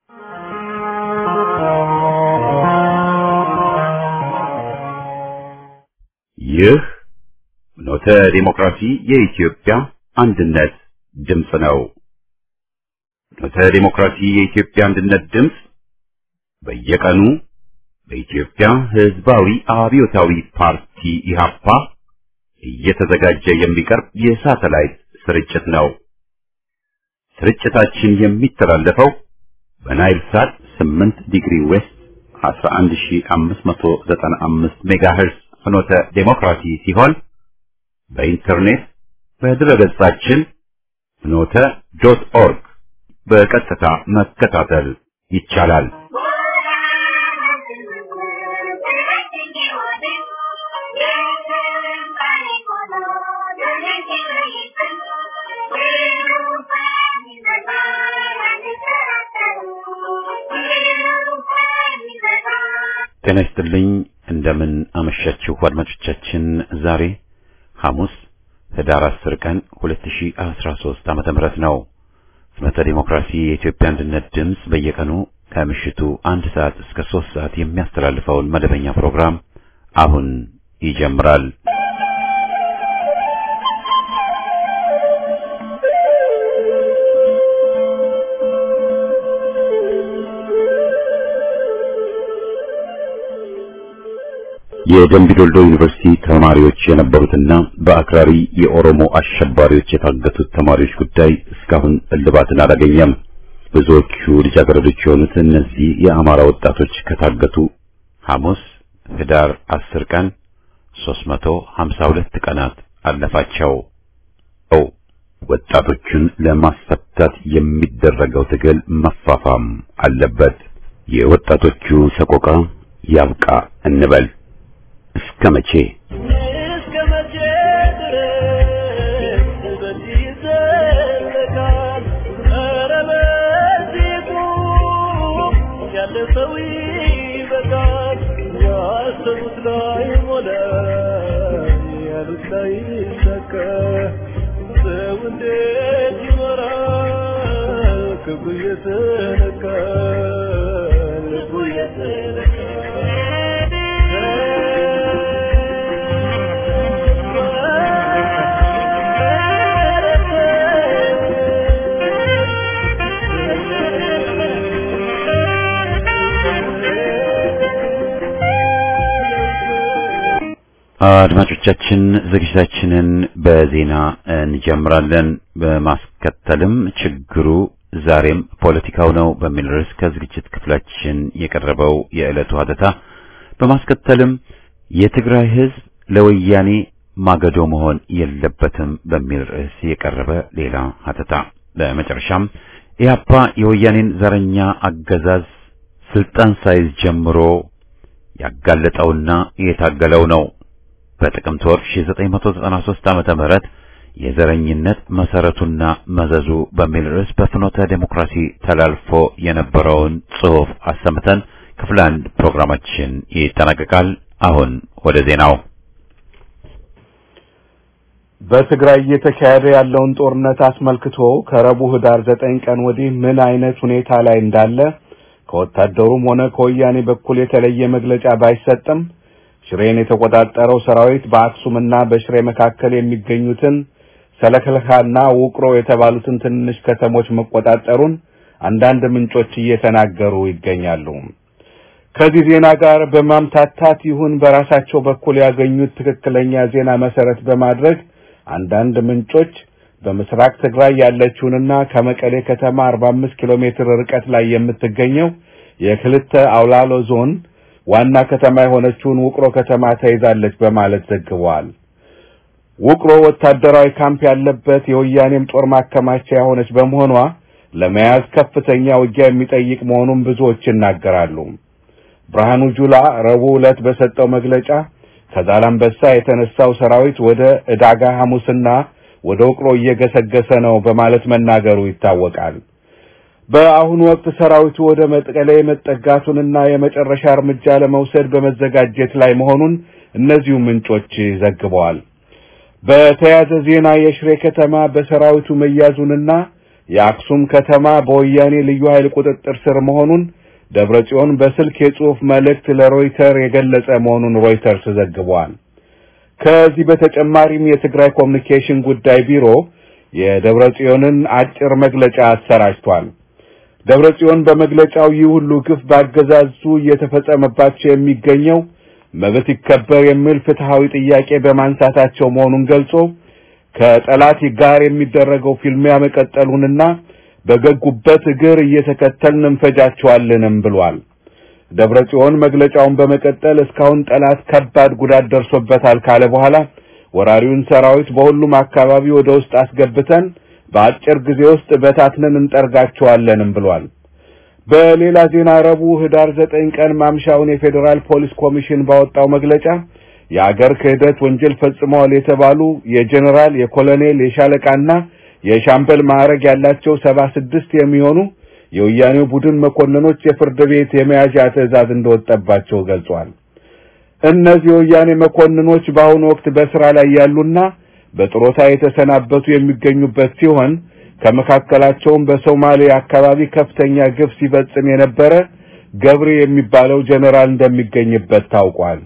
ይህ ኖተ ዲሞክራሲ የኢትዮጵያ አንድነት ድምፅ ነው። ኖተ ዲሞክራሲ የኢትዮጵያ አንድነት ድምፅ በየቀኑ በኢትዮጵያ ሕዝባዊ አብዮታዊ ፓርቲ ኢህአፓ እየተዘጋጀ የሚቀርብ የሳተላይት ስርጭት ነው። ስርጭታችን የሚተላለፈው በናይል ሳት 8 ዲግሪ ዌስት 11595 ሜጋሄርስ ፍኖተ ዴሞክራሲ ሲሆን በኢንተርኔት በድረገጻችን ፍኖተ ዶት ኦርግ በቀጥታ መከታተል ይቻላል። ጤና ይስጥልኝ። እንደምን አመሻችሁ አድማጮቻችን። ዛሬ ሐሙስ ህዳር 10 ቀን 2013 ዓመተ ምህረት ነው። ፍኖተ ዲሞክራሲ የኢትዮጵያ አንድነት ድምፅ በየቀኑ ከምሽቱ አንድ ሰዓት እስከ ሶስት ሰዓት የሚያስተላልፈውን መደበኛ ፕሮግራም አሁን ይጀምራል። የደምቢዶልዶ ዩኒቨርሲቲ ተማሪዎች የነበሩትና በአክራሪ የኦሮሞ አሸባሪዎች የታገቱት ተማሪዎች ጉዳይ እስካሁን እልባትን አላገኘም። ብዙዎቹ ልጃገረዶች የሆኑት እነዚህ የአማራ ወጣቶች ከታገቱ ሐሙስ ህዳር 10 ቀን 352 ቀናት አለፋቸው። ኦ ወጣቶቹን ለማስፈታት የሚደረገው ትግል መፋፋም አለበት። የወጣቶቹ ሰቆቃ ያብቃ እንበል። እስከ መቼ እስከ መቼ ድረስ በዚህ ይዘለቃል? ኧረ በዚህ ቁም፣ ያለ ሰው ይበቃል። ያሰቡት ላይ ሞላ፣ ያሉት ላይ ይሳካ። ሰው እንዴት ይኖራል? ክብሩ እየተነካ ልቡ አድማጮቻችን ዝግጅታችንን በዜና እንጀምራለን። በማስከተልም ችግሩ ዛሬም ፖለቲካው ነው በሚል ርዕስ ከዝግጅት ክፍላችን የቀረበው የዕለቱ ሀተታ፣ በማስከተልም የትግራይ ሕዝብ ለወያኔ ማገዶ መሆን የለበትም በሚል ርዕስ የቀረበ ሌላ ሀተታ፣ በመጨረሻም ኢህአፓ የወያኔን ዘረኛ አገዛዝ ስልጣን ሳይዝ ጀምሮ ያጋለጠውና የታገለው ነው። በጥቅምት ወር 1993 ዓመተ ምህረት የዘረኝነት መሰረቱና መዘዙ በሚል ርዕስ በፍኖተ ዴሞክራሲ ተላልፎ የነበረውን ጽሑፍ አሰምተን ክፍል አንድ ፕሮግራማችን ይጠናቀቃል። አሁን ወደ ዜናው። በትግራይ እየተካሄደ ያለውን ጦርነት አስመልክቶ ከረቡዕ ህዳር ዘጠኝ ቀን ወዲህ ምን አይነት ሁኔታ ላይ እንዳለ ከወታደሩም ሆነ ከወያኔ በኩል የተለየ መግለጫ ባይሰጥም ሽሬን የተቆጣጠረው ሰራዊት በአክሱምና በሽሬ መካከል የሚገኙትን ሰለከለካና ውቅሮ የተባሉትን ትንንሽ ከተሞች መቆጣጠሩን አንዳንድ ምንጮች እየተናገሩ ይገኛሉ። ከዚህ ዜና ጋር በማምታታት ይሁን በራሳቸው በኩል ያገኙት ትክክለኛ ዜና መሰረት በማድረግ አንዳንድ ምንጮች በምስራቅ ትግራይ ያለችውንና ከመቀሌ ከተማ 45 ኪሎ ሜትር ርቀት ላይ የምትገኘው የክልተ አውላሎ ዞን ዋና ከተማ የሆነችውን ውቅሮ ከተማ ተይዛለች በማለት ዘግበዋል። ውቅሮ ወታደራዊ ካምፕ ያለበት የወያኔም ጦር ማከማቻ የሆነች በመሆኗ ለመያዝ ከፍተኛ ውጊያ የሚጠይቅ መሆኑን ብዙዎች ይናገራሉ። ብርሃኑ ጁላ ረቡዕ ዕለት በሰጠው መግለጫ ከዛላምበሳ የተነሳው ሰራዊት ወደ ዕዳጋ ሐሙስና ወደ ውቅሮ እየገሰገሰ ነው በማለት መናገሩ ይታወቃል። በአሁኑ ወቅት ሰራዊቱ ወደ መቀሌ መጠጋቱንና የመጨረሻ እርምጃ ለመውሰድ በመዘጋጀት ላይ መሆኑን እነዚሁ ምንጮች ዘግበዋል። በተያያዘ ዜና የሽሬ ከተማ በሰራዊቱ መያዙንና የአክሱም ከተማ በወያኔ ልዩ ኃይል ቁጥጥር ስር መሆኑን ደብረ ጽዮን በስልክ የጽሑፍ መልእክት ለሮይተር የገለጸ መሆኑን ሮይተርስ ዘግቧል። ከዚህ በተጨማሪም የትግራይ ኮሚኒኬሽን ጉዳይ ቢሮ የደብረ ጽዮንን አጭር መግለጫ አሰራጭቷል። ደብረ ጽዮን በመግለጫው ይህ ሁሉ ግፍ በአገዛዙ እየተፈጸመባቸው የሚገኘው መብት ይከበር የሚል ፍትሐዊ ጥያቄ በማንሳታቸው መሆኑን ገልጾ ከጠላት ጋር የሚደረገው ፊልሚያ መቀጠሉንና በገጉበት እግር እየተከተልን እንፈጃቸዋለንም ብሏል። ደብረ ጽዮን መግለጫውን በመቀጠል እስካሁን ጠላት ከባድ ጉዳት ደርሶበታል ካለ በኋላ ወራሪውን ሰራዊት በሁሉም አካባቢ ወደ ውስጥ አስገብተን በአጭር ጊዜ ውስጥ በታትነን እንጠርጋቸዋለንም ብሏል። በሌላ ዜና ረቡዕ ህዳር ዘጠኝ ቀን ማምሻውን የፌዴራል ፖሊስ ኮሚሽን ባወጣው መግለጫ የአገር ክህደት ወንጀል ፈጽመዋል የተባሉ የጀኔራል፣ የኮሎኔል፣ የሻለቃና የሻምበል ማዕረግ ያላቸው ሰባ ስድስት የሚሆኑ የወያኔው ቡድን መኮንኖች የፍርድ ቤት የመያዣ ትዕዛዝ እንደወጣባቸው ገልጿል። እነዚህ የወያኔ መኮንኖች በአሁኑ ወቅት በስራ ላይ ያሉና በጥሮታ የተሰናበቱ የሚገኙበት ሲሆን ከመካከላቸውም በሶማሌ አካባቢ ከፍተኛ ግፍ ሲፈጽም የነበረ ገብሬ የሚባለው ጀነራል እንደሚገኝበት ታውቋል።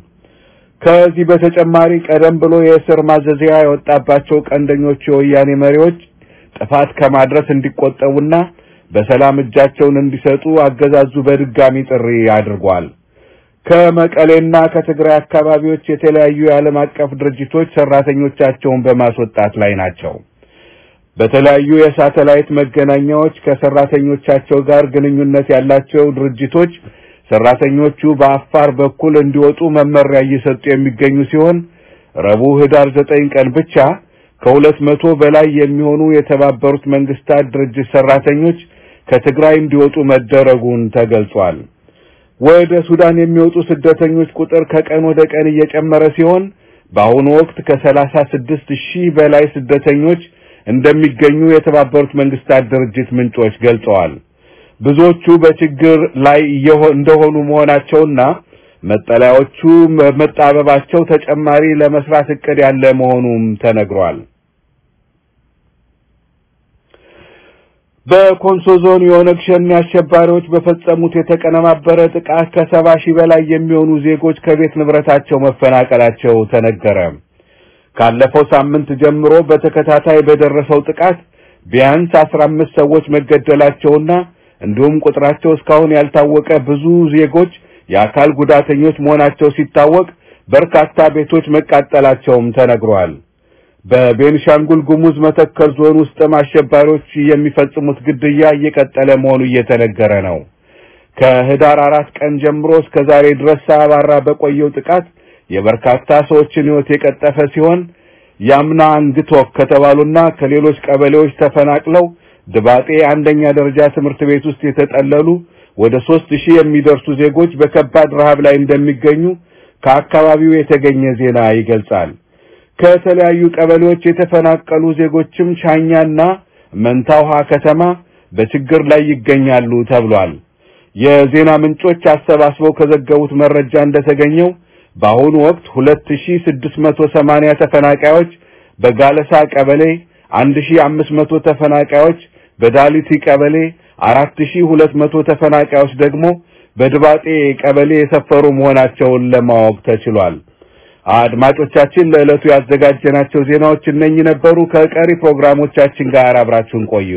ከዚህ በተጨማሪ ቀደም ብሎ የእስር ማዘዣ የወጣባቸው ቀንደኞቹ የወያኔ መሪዎች ጥፋት ከማድረስ እንዲቆጠቡና በሰላም እጃቸውን እንዲሰጡ አገዛዙ በድጋሚ ጥሪ አድርጓል። ከመቀሌና ከትግራይ አካባቢዎች የተለያዩ የዓለም አቀፍ ድርጅቶች ሰራተኞቻቸውን በማስወጣት ላይ ናቸው። በተለያዩ የሳተላይት መገናኛዎች ከሰራተኞቻቸው ጋር ግንኙነት ያላቸው ድርጅቶች ሰራተኞቹ በአፋር በኩል እንዲወጡ መመሪያ እየሰጡ የሚገኙ ሲሆን ረቡዕ ህዳር ዘጠኝ ቀን ብቻ ከሁለት መቶ በላይ የሚሆኑ የተባበሩት መንግስታት ድርጅት ሰራተኞች ከትግራይ እንዲወጡ መደረጉን ተገልጿል። ወደ ሱዳን የሚወጡ ስደተኞች ቁጥር ከቀን ወደ ቀን እየጨመረ ሲሆን በአሁኑ ወቅት ከሰላሳ ስድስት ሺህ በላይ ስደተኞች እንደሚገኙ የተባበሩት መንግስታት ድርጅት ምንጮች ገልጸዋል። ብዙዎቹ በችግር ላይ እንደሆኑ መሆናቸውና መጠለያዎቹ መጣበባቸው ተጨማሪ ለመስራት እቅድ ያለ መሆኑም ተነግሯል። በኮንሶ ዞን የኦነግ ሸኔ አሸባሪዎች በፈጸሙት የተቀነባበረ ጥቃት ከሰባ ሺህ በላይ የሚሆኑ ዜጎች ከቤት ንብረታቸው መፈናቀላቸው ተነገረ። ካለፈው ሳምንት ጀምሮ በተከታታይ በደረሰው ጥቃት ቢያንስ አስራ አምስት ሰዎች መገደላቸውና እንዲሁም ቁጥራቸው እስካሁን ያልታወቀ ብዙ ዜጎች የአካል ጉዳተኞች መሆናቸው ሲታወቅ በርካታ ቤቶች መቃጠላቸውም ተነግሯል። በቤንሻንጉል ጉሙዝ መተከል ዞን ውስጥም አሸባሪዎች የሚፈጽሙት ግድያ እየቀጠለ መሆኑ እየተነገረ ነው። ከህዳር አራት ቀን ጀምሮ እስከ ዛሬ ድረስ ሳያባራ በቆየው ጥቃት የበርካታ ሰዎችን ሕይወት የቀጠፈ ሲሆን ያምና አንግቶክ ከተባሉና ከሌሎች ቀበሌዎች ተፈናቅለው ድባጤ አንደኛ ደረጃ ትምህርት ቤት ውስጥ የተጠለሉ ወደ ሶስት ሺህ የሚደርሱ ዜጎች በከባድ ረሃብ ላይ እንደሚገኙ ከአካባቢው የተገኘ ዜና ይገልጻል። ከተለያዩ ቀበሌዎች የተፈናቀሉ ዜጎችም ሻኛና መንታውሃ ከተማ በችግር ላይ ይገኛሉ ተብሏል። የዜና ምንጮች አሰባስበው ከዘገቡት መረጃ እንደተገኘው በአሁኑ ወቅት 2680 ተፈናቃዮች በጋለሳ ቀበሌ፣ 1500 ተፈናቃዮች በዳሊቲ ቀበሌ፣ 4200 ተፈናቃዮች ደግሞ በድባጤ ቀበሌ የሰፈሩ መሆናቸውን ለማወቅ ተችሏል። አድማጮቻችን ለዕለቱ ያዘጋጀናቸው ዜናዎች እነኚህ ነበሩ። ከቀሪ ፕሮግራሞቻችን ጋር አብራችሁን ቆዩ።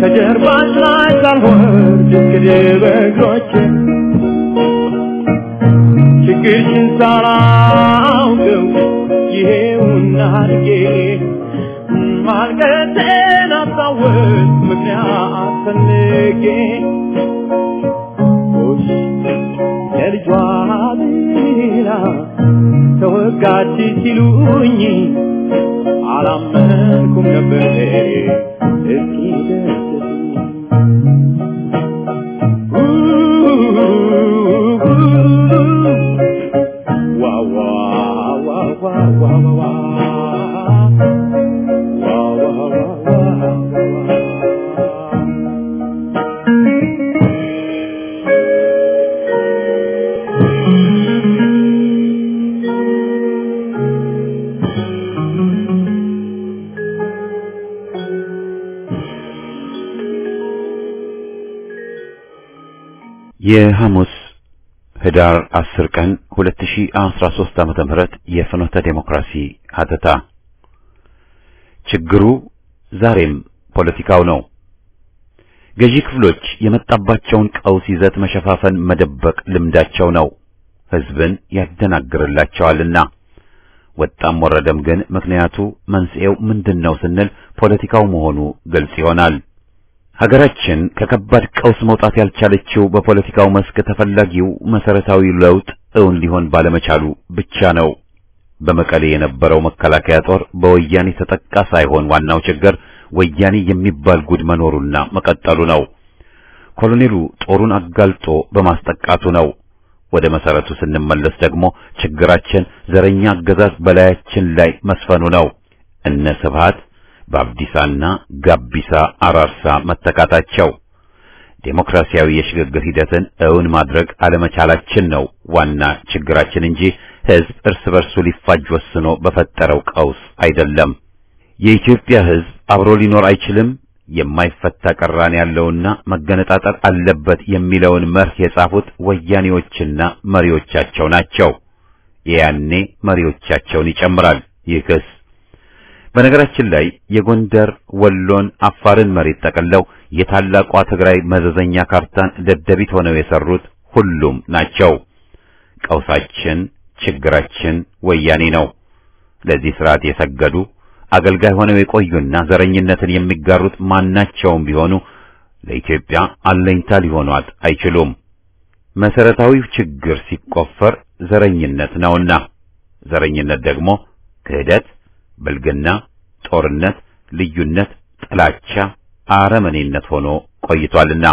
ከጀርባሽ ላይ ሳልወርድ እስክድብ እግሮቼ ችግርሽን ሳላውቀው ይሄውና አድጌ ማልቀሴን አስታወስ ምክንያት ፈልጌ ጎሽ የልጇ ብላ ተወጋች ሲሉኝ አላመንኩም ነበር እስኪ የሐሙስ ህዳር 10 ቀን 2013 ዓመተ ምህረት የፍኖተ ዴሞክራሲ ሀተታ ችግሩ ዛሬም ፖለቲካው ነው። ገዢ ክፍሎች የመጣባቸውን ቀውስ ይዘት መሸፋፈን፣ መደበቅ ልምዳቸው ነው። ህዝብን ያደናግርላቸዋልና ወጣም ወረደም ግን ምክንያቱ መንስኤው ምንድነው ስንል ፖለቲካው መሆኑ ግልጽ ይሆናል። ሀገራችን ከከባድ ቀውስ መውጣት ያልቻለችው በፖለቲካው መስክ ተፈላጊው መሰረታዊ ለውጥ እውን ሊሆን ባለመቻሉ ብቻ ነው። በመቀሌ የነበረው መከላከያ ጦር በወያኔ ተጠቃ ሳይሆን ዋናው ችግር ወያኔ የሚባል ጉድ መኖሩና መቀጠሉ ነው። ኮሎኔሉ ጦሩን አጋልጦ በማስጠቃቱ ነው። ወደ መሰረቱ ስንመለስ ደግሞ ችግራችን ዘረኛ አገዛዝ በላያችን ላይ መስፈኑ ነው። እነ ስብሃት በአብዲሳና ጋቢሳ አራርሳ መተካታቸው ዴሞክራሲያዊ የሽግግር ሂደትን እውን ማድረግ አለመቻላችን ነው ዋና ችግራችን እንጂ ህዝብ እርስ በርሱ ሊፋጅ ወስኖ በፈጠረው ቀውስ አይደለም። የኢትዮጵያ ህዝብ አብሮ ሊኖር አይችልም፣ የማይፈታ ቅራኔ ያለውና መገነጣጠር አለበት የሚለውን መርህ የጻፉት ወያኔዎችና መሪዎቻቸው ናቸው። የያኔ መሪዎቻቸውን ይጨምራል ይህ ክስ። በነገራችን ላይ የጎንደር ወሎን፣ አፋርን መሬት ጠቅለው የታላቋ ትግራይ መዘዘኛ ካርታን ደደቢት ሆነው የሰሩት ሁሉም ናቸው። ቀውሳችን፣ ችግራችን ወያኔ ነው። ለዚህ ስርዓት የሰገዱ አገልጋይ ሆነው የቆዩና ዘረኝነትን የሚጋሩት ማናቸውም ቢሆኑ ለኢትዮጵያ አለኝታ ሊሆኗት አይችሉም። መሰረታዊው ችግር ሲቆፈር ዘረኝነት ነውና ዘረኝነት ደግሞ ክህደት ብልግና፣ ጦርነት፣ ልዩነት፣ ጥላቻ፣ አረመኔነት ሆኖ ቆይቷልና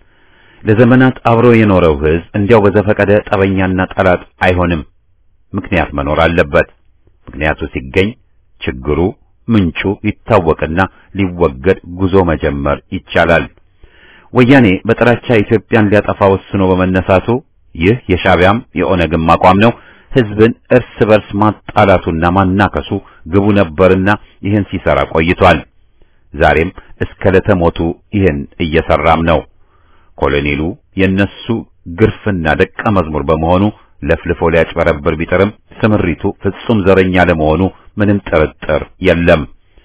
ለዘመናት አብሮ የኖረው ህዝብ እንዲያው በዘፈቀደ ጠበኛና ጠላት አይሆንም። ምክንያት መኖር አለበት። ምክንያቱ ሲገኝ ችግሩ ምንጩ ይታወቅና ሊወገድ ጉዞ መጀመር ይቻላል። ወያኔ በጥላቻ ኢትዮጵያን ሊያጠፋ ወስኖ በመነሳቱ ይህ የሻዕቢያም የኦነግም አቋም ነው። ህዝብን እርስ በርስ ማጣላቱና ማናከሱ ግቡ ነበርና ይህን ሲሰራ ቆይቷል። ዛሬም እስከ ለተሞቱ ይህን እየሰራም ነው። ኮሎኔሉ የነሱ ግርፍና ደቀ መዝሙር በመሆኑ ለፍልፎ ሊያጭበረብር ቢጥርም ስምሪቱ ፍጹም ዘረኛ ለመሆኑ ምንም ጥርጥር የለም።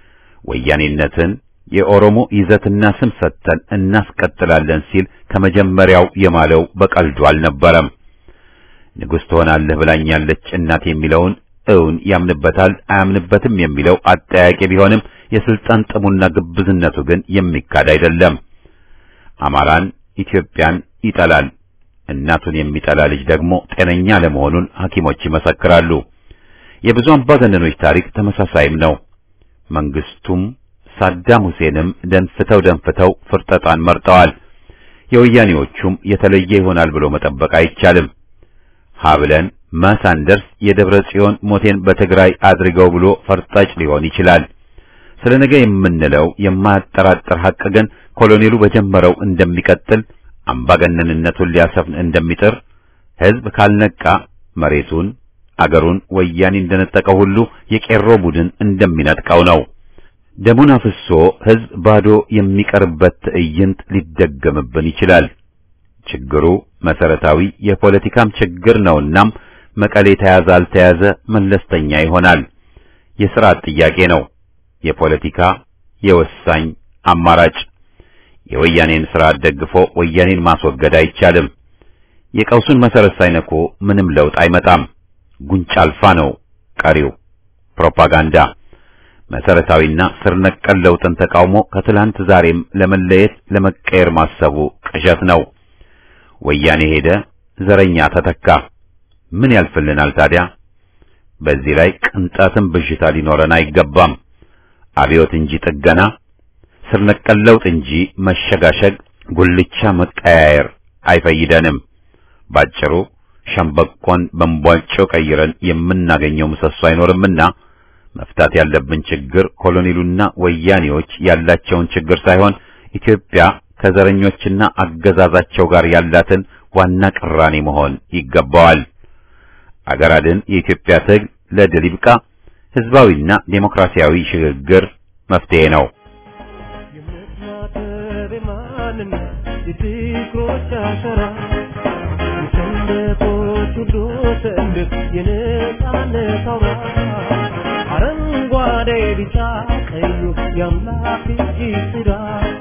ወያኔነትን የኦሮሞ ይዘትና ስም ሰጥተን እናስቀጥላለን ሲል ከመጀመሪያው የማለው በቀልዱ አልነበረም። ንጉሥ ትሆናለህ ብላኛለች እናት የሚለውን እውን ያምንበታል አያምንበትም የሚለው አጠያቂ ቢሆንም የስልጣን ጥሙና ግብዝነቱ ግን የሚካድ አይደለም። አማራን፣ ኢትዮጵያን ይጠላል። እናቱን የሚጠላ ልጅ ደግሞ ጤነኛ ለመሆኑን ሐኪሞች ይመሰክራሉ። የብዙ አምባገነኖች ታሪክ ተመሳሳይም ነው። መንግስቱም ሳዳም ሁሴንም ደንፍተው ደንፍተው ፍርጠጣን መርጠዋል። የወያኔዎቹም የተለየ ይሆናል ብሎ መጠበቅ አይቻልም። ሀብለን ማሳንደርስ የደብረ ጽዮን ሞቴን በትግራይ አድርገው ብሎ ፈርጣጭ ሊሆን ይችላል። ስለ ነገ የምንለው የማያጠራጥር ሐቅ ግን ኮሎኔሉ በጀመረው እንደሚቀጥል አምባገነንነቱን ሊያሰፍን እንደሚጥር ሕዝብ ካልነቃ መሬቱን አገሩን ወያኔ እንደነጠቀው ሁሉ የቄሮ ቡድን እንደሚነጥቀው ነው። ደሙን አፍሶ ሕዝብ ባዶ የሚቀርበት ትዕይንት ሊደገምብን ይችላል። ችግሩ መሰረታዊ የፖለቲካም ችግር ነውናም መቀሌ ተያዘ አልተያዘ መለስተኛ ይሆናል። የሥርዓት ጥያቄ ነው። የፖለቲካ የወሳኝ አማራጭ የወያኔን ስርዓት ደግፎ ወያኔን ማስወገድ አይቻልም። የቀውሱን መሰረት ሳይነኩ ምንም ለውጥ አይመጣም። ጉንጫ አልፋ ነው ቀሪው ፕሮፓጋንዳ። መሰረታዊና ስር ነቀል ለውጥን ተቃውሞ ከትላንት ዛሬም ለመለየት ለመቀየር ማሰቡ ቅዠት ነው። ወያኔ ሄደ፣ ዘረኛ ተተካ። ምን ያልፍልናል ታዲያ? በዚህ ላይ ቅንጣትም ብዥታ ሊኖረን አይገባም። አብዮት እንጂ ጥገና፣ ስር ነቀል ለውጥ እንጂ መሸጋሸግ፣ ጉልቻ መቀያየር አይፈይደንም። ባጭሩ ሸምበቆን በእንቧጮ ቀይረን የምናገኘው ምሰሶ አይኖርምና መፍታት ያለብን ችግር ኮሎኔሉና ወያኔዎች ያላቸውን ችግር ሳይሆን ኢትዮጵያ ከዘረኞችና አገዛዛቸው ጋር ያላትን ዋና ቅራኔ መሆን ይገባዋል። አገር አድን የኢትዮጵያ ትግል ለድል ይብቃ። ህዝባዊና ዴሞክራሲያዊ ሽግግር መፍትሄ ነው። የምትማተብ የማንነት የፍቅሮች አሸራ የሰንደቆች ሁሉ ሰንደቅ የነጻነት አውራ አረንጓዴ ቢጫ ቀዩ የአምላክ እጅ ስራ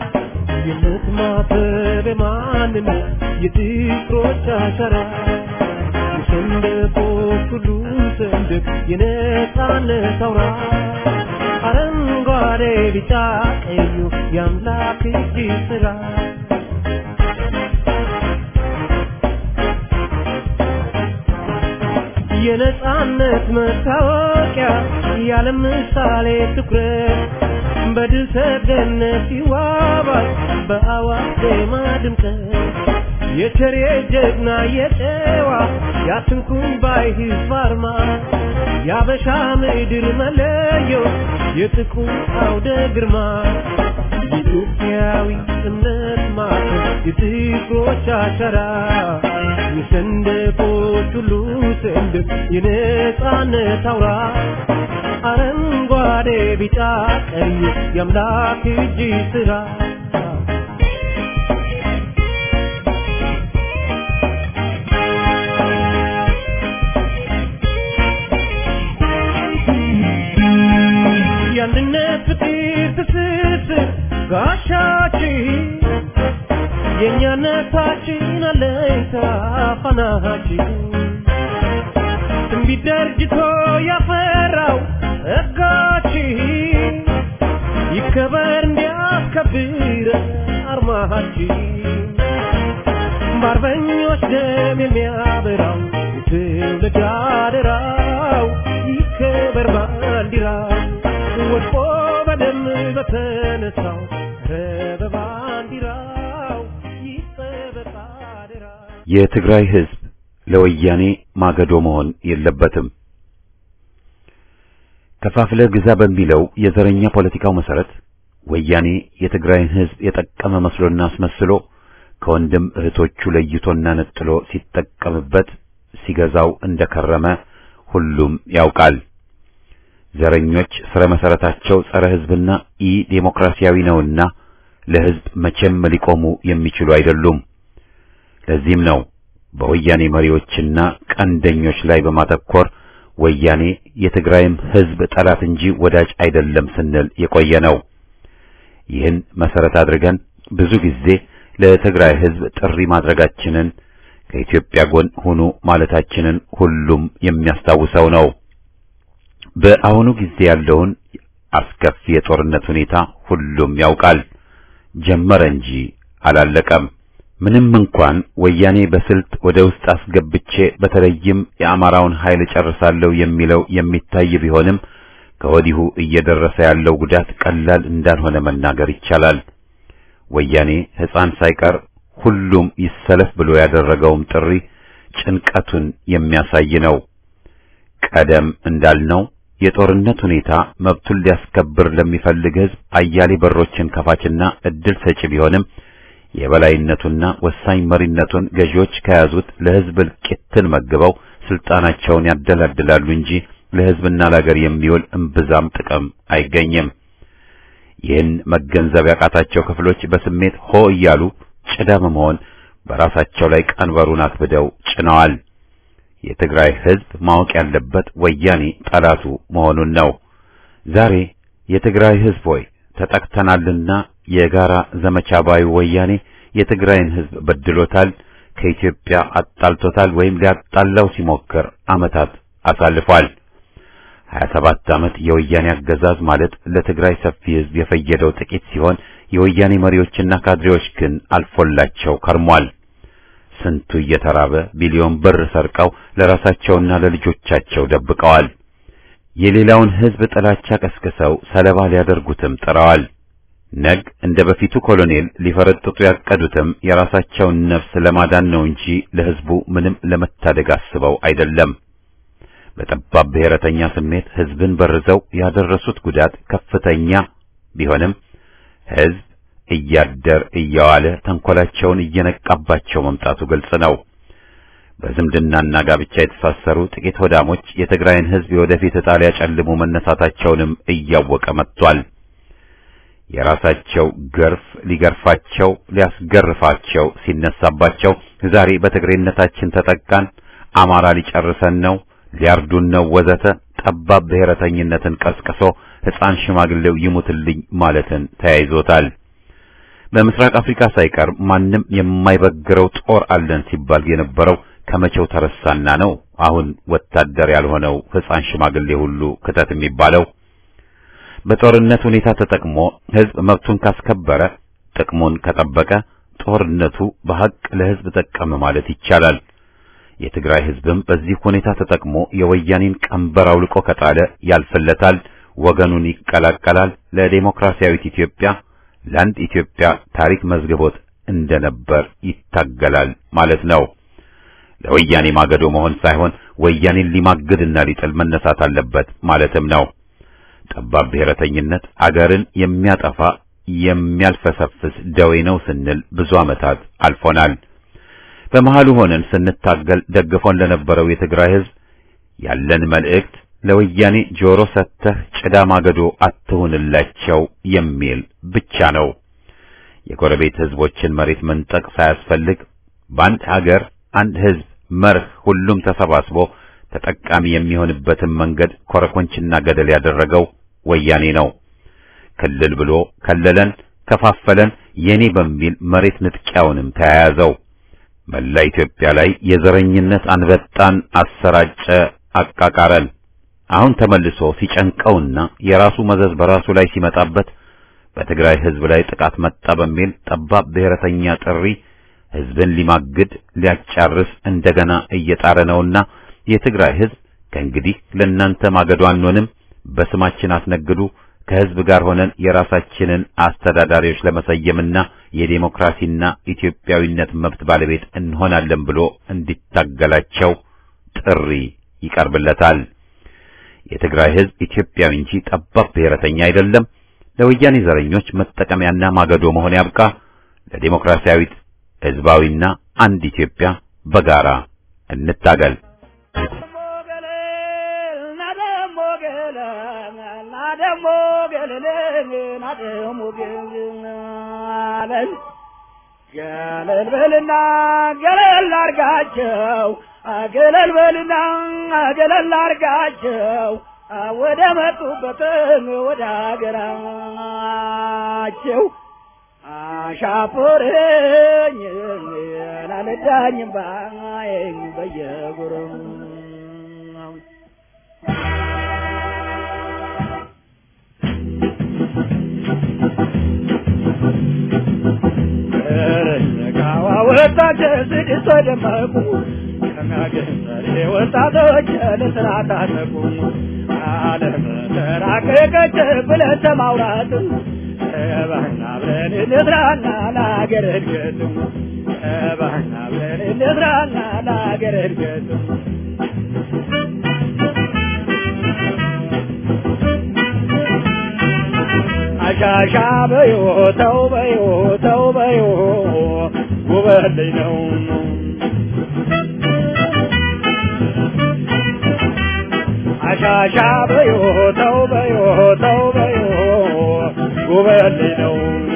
የምትማተብ የማንነት የፍቅሮች አሸራ የሰንደቆች ሁሉ ሰንደቅ የነጻነት አውራ አረንጓዴ ቢጫ ቀዩ የአምላክ እጅ ስራ የነጻነት መታወቂያ ያለ ምሳሌ ትኩረት በድል ሰገነት ይዋባል በአዋጅ ዜማ ድምቀት የቸሬ ጀግና የጨዋ ያትንኩኝ ባይ ህዝብ አርማ የአበሻ ምድር መለዮ የጥቁር አውደ ግርማ የኢትዮጵያዊ እምነት ማዕከል የጥቁሮች አሻራ የሰንደቆች ሁሉ ሰንደቅ የነጻነት አውራ አረንጓዴ ቢጫ ቀይ የአምላክ እጅ ስራ የአንድነት ፍቅር ትስስር ጋሻችን የእኛነታችን አለኝታ ፋናችን ትንቢት ደርጅቶ ያፈራው ጸጋችን ይከበር እንዲያስከብር አርማችን በአርበኞች ደም የሚያበራው የትውልድ አደራው ይከበር ባንዲራው ወድቆ በደም በተነሳው ኧረ በባንዲራው ይጠበቅ አደራው የትግራይ ህዝብ ለወያኔ ማገዶ መሆን የለበትም። ከፋፍለ ግዛ በሚለው የዘረኛ ፖለቲካው መሰረት ወያኔ የትግራይን ህዝብ የጠቀመ መስሎና አስመስሎ ከወንድም እህቶቹ ለይቶና ነጥሎ ሲጠቀምበት ሲገዛው እንደከረመ ሁሉም ያውቃል። ዘረኞች ስረ መሰረታቸው ጸረ ህዝብና ኢ ዴሞክራሲያዊ ነውና ለህዝብ መቼም ሊቆሙ የሚችሉ አይደሉም። ለዚህም ነው በወያኔ መሪዎችና ቀንደኞች ላይ በማተኮር ወያኔ የትግራይም ህዝብ ጠላት እንጂ ወዳጅ አይደለም ስንል የቆየ ነው። ይህን መሰረት አድርገን ብዙ ጊዜ ለትግራይ ህዝብ ጥሪ ማድረጋችንን ከኢትዮጵያ ጎን ሁኑ ማለታችንን ሁሉም የሚያስታውሰው ነው። በአሁኑ ጊዜ ያለውን አስከፊ የጦርነት ሁኔታ ሁሉም ያውቃል። ጀመረ እንጂ አላለቀም። ምንም እንኳን ወያኔ በስልት ወደ ውስጥ አስገብቼ በተለይም የአማራውን ኃይል ጨርሳለሁ የሚለው የሚታይ ቢሆንም ከወዲሁ እየደረሰ ያለው ጉዳት ቀላል እንዳልሆነ መናገር ይቻላል። ወያኔ ሕፃን ሳይቀር ሁሉም ይሰለፍ ብሎ ያደረገውም ጥሪ ጭንቀቱን የሚያሳይ ነው። ቀደም እንዳልነው የጦርነት ሁኔታ መብቱን ሊያስከብር ለሚፈልግ ሕዝብ አያሌ በሮችን ከፋችና እድል ሰጪ ቢሆንም የበላይነቱና ወሳኝ መሪነቱን ገዢዎች ከያዙት ለሕዝብ እልቂትን መግበው ስልጣናቸውን ያደላድላሉ እንጂ ለሕዝብና ለአገር የሚውል እምብዛም ጥቅም አይገኝም። ይህን መገንዘብ ያቃታቸው ክፍሎች በስሜት ሆ እያሉ ጭዳ በመሆን በራሳቸው ላይ ቀንበሩን አክብደው ጭነዋል። የትግራይ ሕዝብ ማወቅ ያለበት ወያኔ ጠላቱ መሆኑን ነው። ዛሬ የትግራይ ሕዝብ ሆይ ተጠቅተናልና የጋራ ዘመቻ ባዩ ወያኔ የትግራይን ህዝብ በድሎታል፣ ከኢትዮጵያ አጣልቶታል ወይም ሊያጣላው ሲሞክር ዓመታት አሳልፏል። 27 ዓመት የወያኔ አገዛዝ ማለት ለትግራይ ሰፊ ህዝብ የፈየደው ጥቂት ሲሆን የወያኔ መሪዎችና ካድሬዎች ግን አልፎላቸው ከርሟል። ስንቱ እየተራበ ቢሊዮን ብር ሰርቀው ለራሳቸውና ለልጆቻቸው ደብቀዋል። የሌላውን ህዝብ ጥላቻ ቀስቅሰው ሰለባ ሊያደርጉትም ጥረዋል። ነግ እንደ በፊቱ ኮሎኔል ሊፈረጥጡ ያቀዱትም የራሳቸውን ነፍስ ለማዳን ነው እንጂ ለህዝቡ ምንም ለመታደግ አስበው አይደለም። በጠባብ ብሔረተኛ ስሜት ህዝብን በርዘው ያደረሱት ጉዳት ከፍተኛ ቢሆንም ህዝብ እያደር እየዋለ ተንኮላቸውን እየነቃባቸው መምጣቱ ግልጽ ነው። በዝምድናና ጋብቻ የተሳሰሩ ጥቂት ሆዳሞች የትግራይን ህዝብ የወደፊት ዕጣ ሊያጨልሙ መነሳታቸውንም እያወቀ መጥቷል። የራሳቸው ገርፍ ሊገርፋቸው ሊያስገርፋቸው ሲነሳባቸው ዛሬ በትግሬነታችን ተጠቃን፣ አማራ ሊጨርሰን ነው፣ ሊያርዱን ነው ወዘተ ጠባብ ብሔረተኝነትን ቀስቅሶ ሕፃን ሽማግሌው ይሙትልኝ ማለትን ተያይዞታል። በምስራቅ አፍሪካ ሳይቀር ማንም የማይበግረው ጦር አለን ሲባል የነበረው ከመቼው ተረሳና ነው አሁን ወታደር ያልሆነው ሕፃን ሽማግሌ ሁሉ ክተት የሚባለው? በጦርነት ሁኔታ ተጠቅሞ ህዝብ መብቱን ካስከበረ ጥቅሙን ከጠበቀ ጦርነቱ በሐቅ ለህዝብ ጠቀመ ማለት ይቻላል። የትግራይ ህዝብም በዚህ ሁኔታ ተጠቅሞ የወያኔን ቀንበር አውልቆ ከጣለ ያልፍለታል፣ ወገኑን ይቀላቀላል፣ ለዴሞክራሲያዊት ኢትዮጵያ ለአንድ ኢትዮጵያ ታሪክ መዝግቦት እንደነበር ይታገላል ማለት ነው። ለወያኔ ማገዶ መሆን ሳይሆን ወያኔን ሊማግድና ሊጥል መነሳት አለበት ማለትም ነው። ጠባብ ብሔረተኝነት አገርን የሚያጠፋ የሚያልፈሰፍስ ደዌ ነው ስንል ብዙ ዓመታት አልፎናል። በመሃሉ ሆነን ስንታገል ደግፎን ለነበረው የትግራይ ህዝብ ያለን መልእክት ለወያኔ ጆሮ ሰጥተህ ጭዳ ማገዶ አትሁንላቸው የሚል ብቻ ነው። የጎረቤት ህዝቦችን መሬት መንጠቅ ሳያስፈልግ በአንድ ሀገር አንድ ህዝብ መርህ ሁሉም ተሰባስቦ ተጠቃሚ የሚሆንበትን መንገድ ኮረኮንችና ገደል ያደረገው ወያኔ ነው። ክልል ብሎ ከለለን፣ ከፋፈለን፣ የኔ በሚል መሬት ንጥቂያውንም ተያያዘው። መላ ኢትዮጵያ ላይ የዘረኝነት አንበጣን አሰራጨ፣ አቃቃረን። አሁን ተመልሶ ሲጨንቀውና የራሱ መዘዝ በራሱ ላይ ሲመጣበት በትግራይ ህዝብ ላይ ጥቃት መጣ በሚል ጠባብ ብሔረተኛ ጥሪ ህዝብን ሊማግድ ሊያጫርስ እንደገና እየጣረ ነውና የትግራይ ህዝብ ከእንግዲህ ለእናንተ ማገዶ አንሆንም፣ በስማችን አስነግዱ፣ ከህዝብ ጋር ሆነን የራሳችንን አስተዳዳሪዎች ለመሰየምና የዴሞክራሲና ኢትዮጵያዊነት መብት ባለቤት እንሆናለን ብሎ እንዲታገላቸው ጥሪ ይቀርብለታል። የትግራይ ህዝብ ኢትዮጵያዊ እንጂ ጠባብ ብሔረተኛ አይደለም። ለወያኔ ዘረኞች መጠቀሚያና ማገዶ መሆን ያብቃ። ለዴሞክራሲያዊት ህዝባዊና አንድ ኢትዮጵያ በጋራ እንታገል። ገለል በልና ገለል አርጋቸው ገለል በልና ገለል አርጋቸው ወደ መጡበትም ወደ አገራቸው አሻፈረኝ ላልዳኝም ባይን በየጉርም ረጋዋ ወጣች ስድስት ደመቁ ከሚያገንዘሬ ወጣቶች ለስራ ታጠቁ ዓለም ተራቀቀች ብለን ተማውራት እባክና ብለን እንስራና ለአገር እድገት እባክና ብለን እንስራና ለአገር እድገት አሻሻ በዮ ተው በዮ ተው በዮ ጉበልኝ ነው አሻሻ በዮ ተው በዮ ተው በዮ ጉበልኝ ነው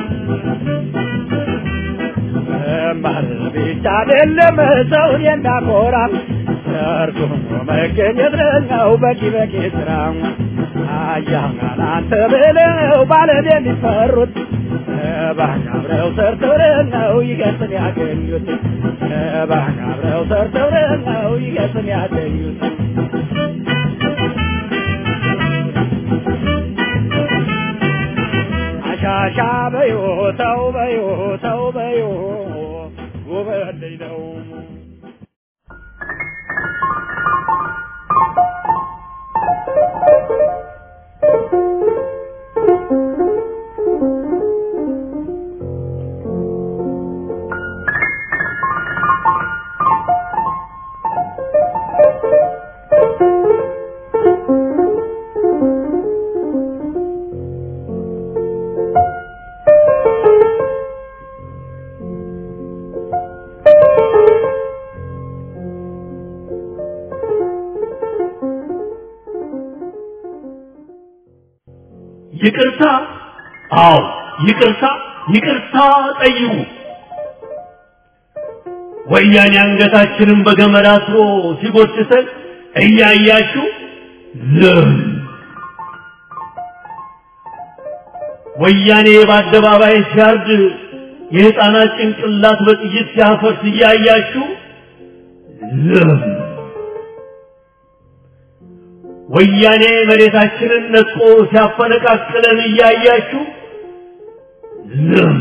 መማር ብቻ አይደለም ሰውን የሚያኮራ ሰርቶ መገኘት ነው በቂ በቂ ስራ አያናን አንተ ብለው ባለም የሚፈሩት እባክህ አብረው ሰርተው ነው ይገጥም ያገኙት እባክህ አብረው ሰርተው ነው ይገጥም ያገኙት አሻሻ በዮ ተው በዮ ተው በዮ ውበት ልጅ ነው ይቅርታ አዎ ይቅርታ ይቅርታ ጠይቁ ወያኔ አንገታችንን በገመድ አስሮ ሲጎትተን እያያችሁ ዝም ወያኔ በአደባባይ ሲያርድ የሕፃናት ጭንቅላት በጥይት ሲያፈርስ እያያችሁ ዝም ወያኔ መሬታችንን ነጥቆ ሲያፈነቃቅለን እያያችሁ ዝም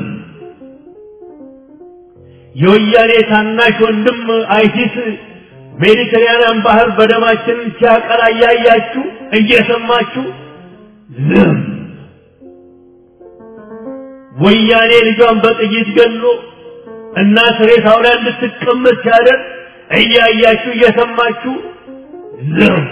የወያኔ ታናሽ ወንድም አይሲስ ሜዲተራንያን ባህር በደማችንን ሲያቀላ እያያችሁ እየሰማችሁ ዝም ወያኔ ልጇን በጥይት ገሎ እናት ሬሳው ላይ እንድትቀመጥ ሲያደርግ እያያችሁ እየሰማችሁ ዝም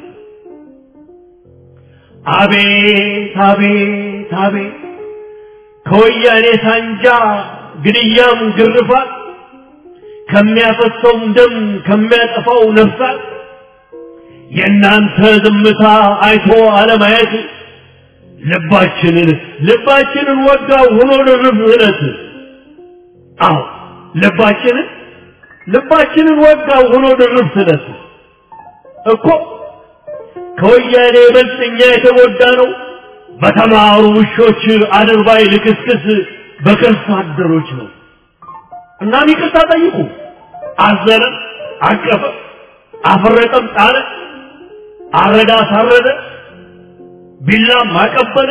አቤት አቤት አቤት ከወያኔ ሳንጃ ግድያም ግርፋት ከሚያፈሰውም ደም ከሚያጠፋው ነፍሳት የእናንተ ዝምታ አይቶ አለማየት ልባችንን ልባችንን ወጋው ሆኖ ድርብ እለት አዎ ልባችንን ልባችንን ወጋው ሆኖ ድርብ ስለት እኮ ከወያኔ ይበልጥ እኛ የተጎዳ ነው በተማሩ ውሾች አድርባይ ልክስክስ በከርሳ አደሮች ነው እናም ይቅርታ ጠይቁ አዘነ አቀፈ አፈረጠም ጣለ አረዳ ሳረደ ቢላም አቀበለ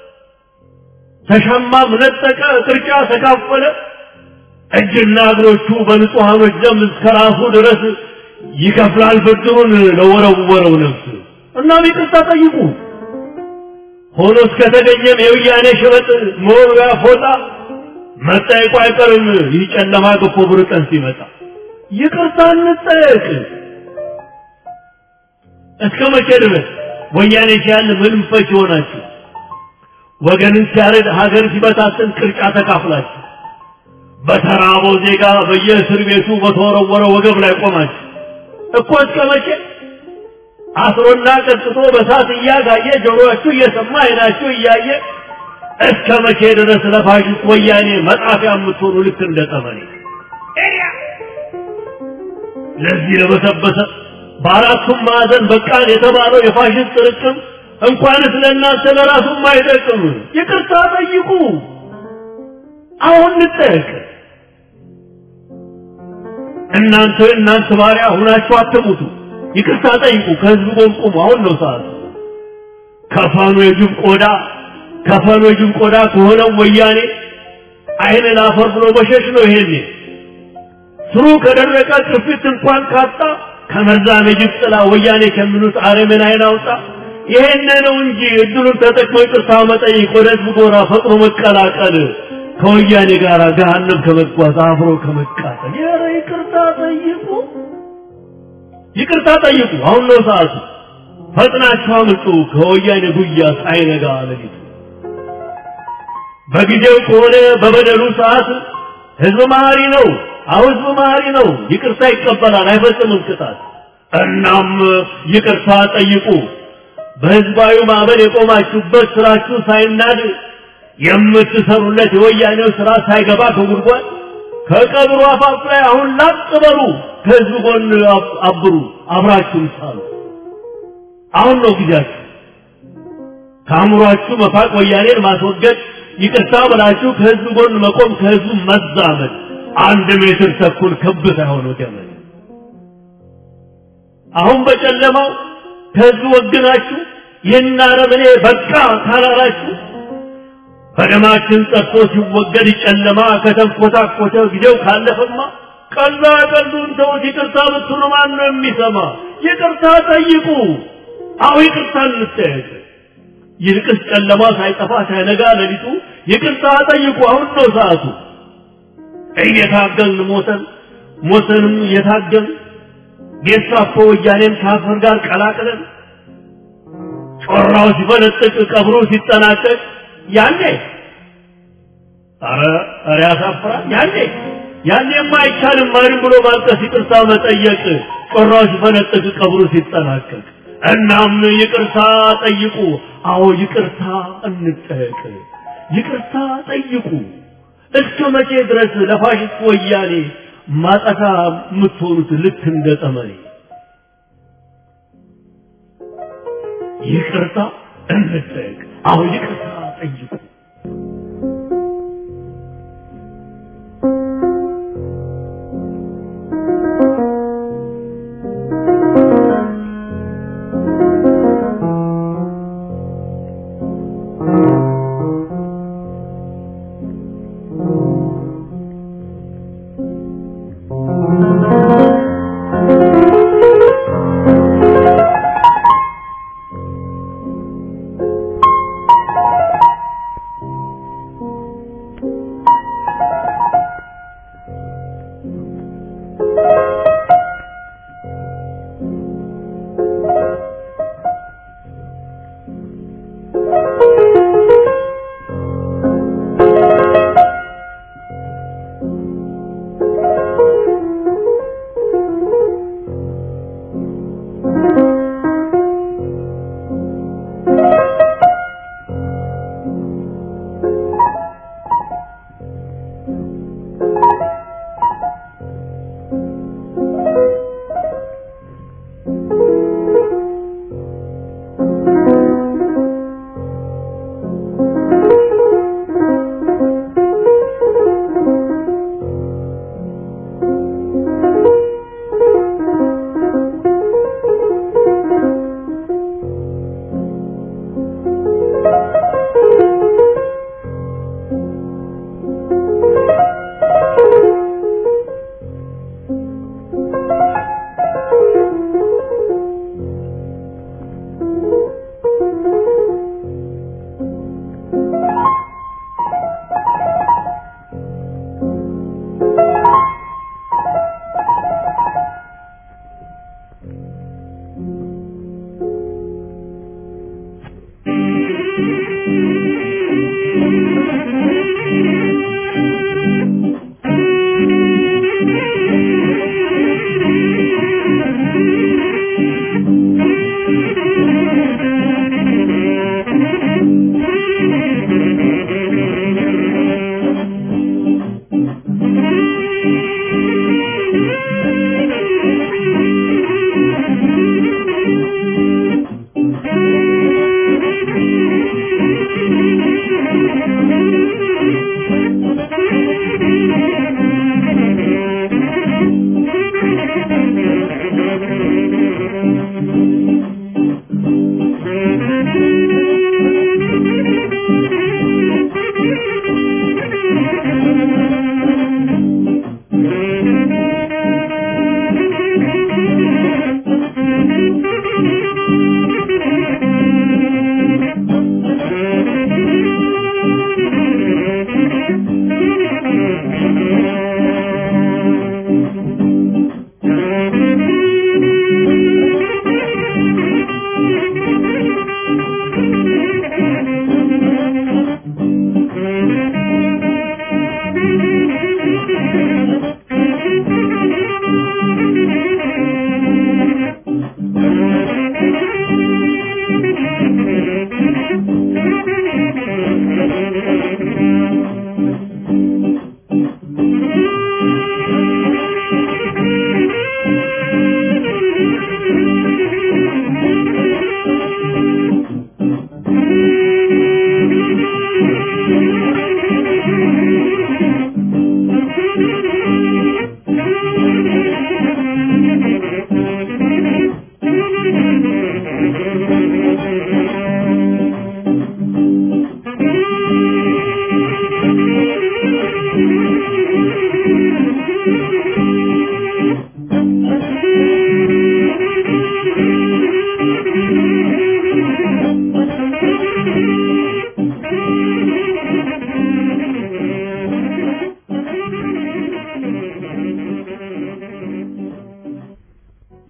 ተሻማም ነጠቀ ቅርጫ ተካፈለ እጅና እግሮቹ በንጹሐኖች ደም እስከ ራሱ ድረስ ይከፍላል ብድሩን ለወረወረው ነፍስ እናም ይቅርታ ጠይቁ ሆኖ እስከተገኘም የውያኔ ሸበጥ መወጋ ፎጣ መጠየቁ አይቀርም ይህ ጨለማ ገፎ ብር ቀን ሲመጣ ይቅርታ እንጠየቅ እስከ መቼ ድረስ ወያኔ ሲያል ምንም ፈች ይሆናችሁ ወገንን ሲያረድ ሀገር ሲበታትን ቅርጫ ተካፍላችሁ በተራበው ዜጋ በየእስር ቤቱ በተወረወረ ወገብ ላይ ቆማችሁ እኮ እስከ መቼ አስሮና ቀጥቶ በሳት እያጋየ ጆሮአችሁ እየሰማ አይናችሁ እያየ እስከ መቼ ድረስ ለፋሽስት ወያኔ መጣፊያ የምትሆኑ ልክ እንደ ጠመኔ ለዚህ ለበሰበሰ በአራቱም ማዕዘን በቃን የተባለው የፋሽስት ጥርቅም እንኳንስ ለእናንተ ለራሱም አይጠቅም። ይቅርታ ጠይቁ። አሁን እንጠየቅ። እናንተ እናንተ ባሪያ ሁናችሁ አትሙቱ። ይቅርታ ጠይቁ። ከህዝብ ጎን ቁሙ። አሁን ነው ሰዓቱ። ከፈኑ የጅብ ቆዳ ከፈኑ የጅብ ቆዳ ከሆነው ወያኔ አይን ላፈር ብሎ መሸሽ ነው። ይሄኔ ስሩ ከደረቀ ቅርፊት እንኳን ካጣ ከመርዛም የጅብ ጥላ ወያኔ ከሚሉት አረምን አይን አውጣ። ይሄን ነው እንጂ እድሉን ተጠቅሞ ይቅርታ መጠየቅ፣ ወደ ህዝብ ጎራ ፈጥኖ መቀላቀል፣ ከወያኔ ጋር ገሃነም ከመጓዝ አብሮ ከመቃጠል። ኧረ ይቅርታ ጠይቁ፣ ይቅርታ ጠይቁ። አሁን ነው ሰዓቱ። ፈጥናችሁ አምልጡ ከወያኔ ጉያ ሳይነጋ ሌሊቱ። በጊዜው ከሆነ በበደሉ ሰዓት ህዝብ መሀሪ ነው። አሁ ህዝብ መሀሪ ነው። ይቅርታ ይቀበላል፣ አይፈጽምም ቅጣት። እናም ይቅርታ ጠይቁ። በህዝባዊ ማዕበል የቆማችሁበት ስራችሁ ሳይናድ የምትሰሩለት የወያኔው ስራ ሳይገባ ከጉድጓድ ከቀብሩ አፋፍ ላይ አሁን ላጥ በሉ። ከህዝብ ጎን አብሩ፣ አብራችሁም ሳሉ። አሁን ነው ጊዜያችሁ። ከአእምሯችሁ መፋቅ ወያኔን ማስወገድ ይቅርታ ብላችሁ ከህዝብ ጎን መቆም ከህዝቡ መዛመድ አንድ ሜትር ተኩል ክብ ሳይሆን ገመድ አሁን በጨለማው ከህዝቡ ወግናችሁ ይህን አረመኔ በቃ ካላላችሁ በደማችን ጠጥቶ ሲወገድ ጨለማ ከተንኮታኮተ ጊዜው ካለፈማ ቀላ ቀሉን ተውት። ይቅርታ ብትሉ ማን ነው የሚሰማ? ይቅርታ ጠይቁ። አሁ ይቅርታ እንጠየቅ። ይልቅስ ጨለማ ሳይጠፋ ሳይነጋ ሌሊቱ ይቅርታ ጠይቁ። አሁን ነው ሰዓቱ። እየታገልን ሞተን ሞተንም እየታገልን ጌስታፖ ወያኔን ከአፈር ጋር ቀላቅለን ጮራው ሲፈነጥቅ ቀብሮ ሲጠናቀቅ ያኔ አረ አረ ያሳፍራል። ያኔ ያኔማ አይቻልም ማንም ብሎ ማልቀስ ይቅርታ መጠየቅ ጮራው ሲፈነጥቅ ቀብሩ ሲጠናቀቅ እናም ይቅርታ ጠይቁ። አዎ ይቅርታ እንጠየቅ። ይቅርታ ጠይቁ። እስከ መቼ ድረስ ለፋሽስት ወያኔ ማጠፋ የምትሆኑት ልክ እንደ ጠመኔ? ይቅርታ እንጠየቅ። አዎ ይቅርታ ጠይቁ።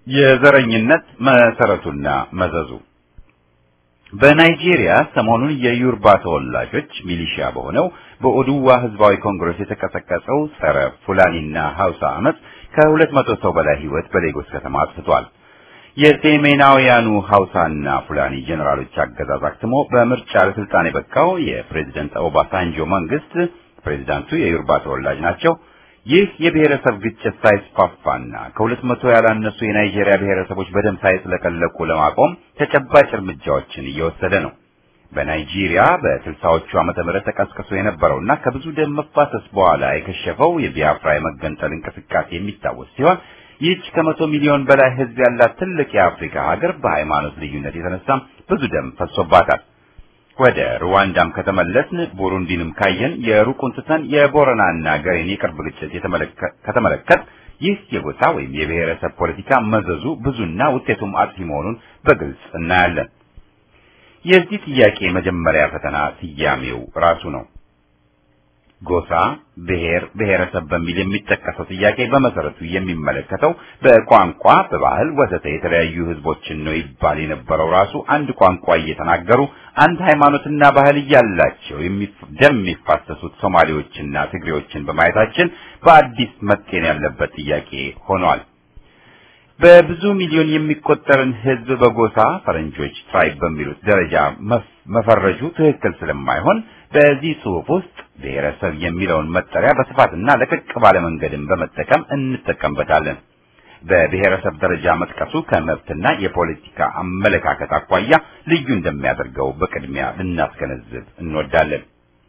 የዘረኝነት መሰረቱና መዘዙ በናይጄሪያ ሰሞኑን የዩርባ ተወላጆች ሚሊሺያ በሆነው በኦዱዋ ህዝባዊ ኮንግረስ የተቀሰቀሰው ጸረ ፉላኒና ሀውሳ አመፅ ከሁለት መቶ ሰው በላይ ህይወት በሌጎስ ከተማ አጥፍቷል። የሴሜናውያኑ ሀውሳና ፉላኒ ጄኔራሎች አገዛዝ አክትሞ በምርጫ ለስልጣን የበቃው የፕሬዝደንት ኦባሳንጆ መንግስት ፕሬዝዳንቱ የዩርባ ተወላጅ ናቸው። ይህ የብሔረሰብ ግጭት ሳይስፋፋና ከሁለት መቶ ያላነሱ የናይጄሪያ ብሔረሰቦች በደም ሳይጥለቀለቁ ለማቆም ተጨባጭ እርምጃዎችን እየወሰደ ነው። በናይጄሪያ በስልሳዎቹ ዓመተ ምህረት ተቀስቅሶ የነበረውና ከብዙ ደም መፋሰስ በኋላ የከሸፈው የቢያፍራ የመገንጠል እንቅስቃሴ የሚታወስ ሲሆን ይህች ከመቶ ሚሊዮን በላይ ህዝብ ያላት ትልቅ የአፍሪካ ሀገር በሃይማኖት ልዩነት የተነሳም ብዙ ደም ፈሶባታል። ወደ ሩዋንዳም ከተመለስን ቡሩንዲንም ካየን የሩቁን ትተን የቦረናና ገሬን የቅርብ ግጭት ከተመለከት ይህ የጎሳ ወይም የብሔረሰብ ፖለቲካ መዘዙ ብዙና ውጤቱም አጥፊ መሆኑን በግልጽ እናያለን። የዚህ ጥያቄ መጀመሪያ ፈተና ስያሜው ራሱ ነው። ጎሳ፣ ብሔር፣ ብሔረሰብ በሚል የሚጠቀሰው ጥያቄ በመሰረቱ የሚመለከተው በቋንቋ፣ በባህል ወዘተ የተለያዩ ህዝቦችን ነው ይባል የነበረው ራሱ አንድ ቋንቋ እየተናገሩ አንድ ሃይማኖትና ባህል እያላቸው ደም የሚፋሰሱት ሶማሌዎችና ትግሬዎችን በማየታችን በአዲስ መጤን ያለበት ጥያቄ ሆኗል። በብዙ ሚሊዮን የሚቆጠርን ህዝብ በጎሳ ፈረንጆች ትራይብ በሚሉት ደረጃ መፈረጁ ትክክል ስለማይሆን በዚህ ጽሑፍ ውስጥ ብሔረሰብ የሚለውን መጠሪያ በስፋትና ለቀቅ ባለ መንገድም በመጠቀም እንጠቀምበታለን። በብሔረሰብ ደረጃ መጥቀሱ ከመብትና የፖለቲካ አመለካከት አኳያ ልዩ እንደሚያደርገው በቅድሚያ ልናስገነዝብ እንወዳለን።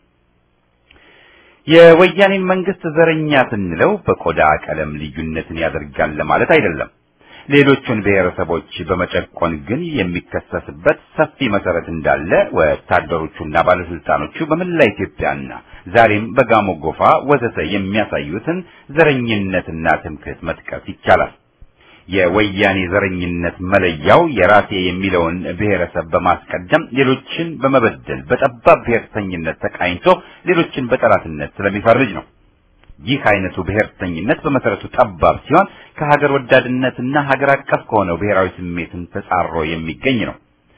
የወያኔን መንግስት ዘረኛ ስንለው በቆዳ ቀለም ልዩነትን ያደርጋል ለማለት አይደለም። ሌሎቹን ብሔረሰቦች በመጨቆን ግን የሚከሰስበት ሰፊ መሰረት እንዳለ ወታደሮቹና ባለስልጣኖቹ በመላ ኢትዮጵያና ዛሬም በጋሞ ጎፋ ወዘተ የሚያሳዩትን ዘረኝነትና ትምክህት መጥቀስ ይቻላል። የወያኔ ዘረኝነት መለያው የራሴ የሚለውን ብሔረሰብ በማስቀደም ሌሎችን በመበደል በጠባብ ብሔርተኝነት ተቃኝቶ ሌሎችን በጠላትነት ስለሚፈርጅ ነው። ይህ አይነቱ ብሔርተኝነት በመሰረቱ ጠባብ ሲሆን ከሀገር ወዳድነትና ሀገር አቀፍ ከሆነው ብሔራዊ ስሜትን ተጻሮ የሚገኝ ነው።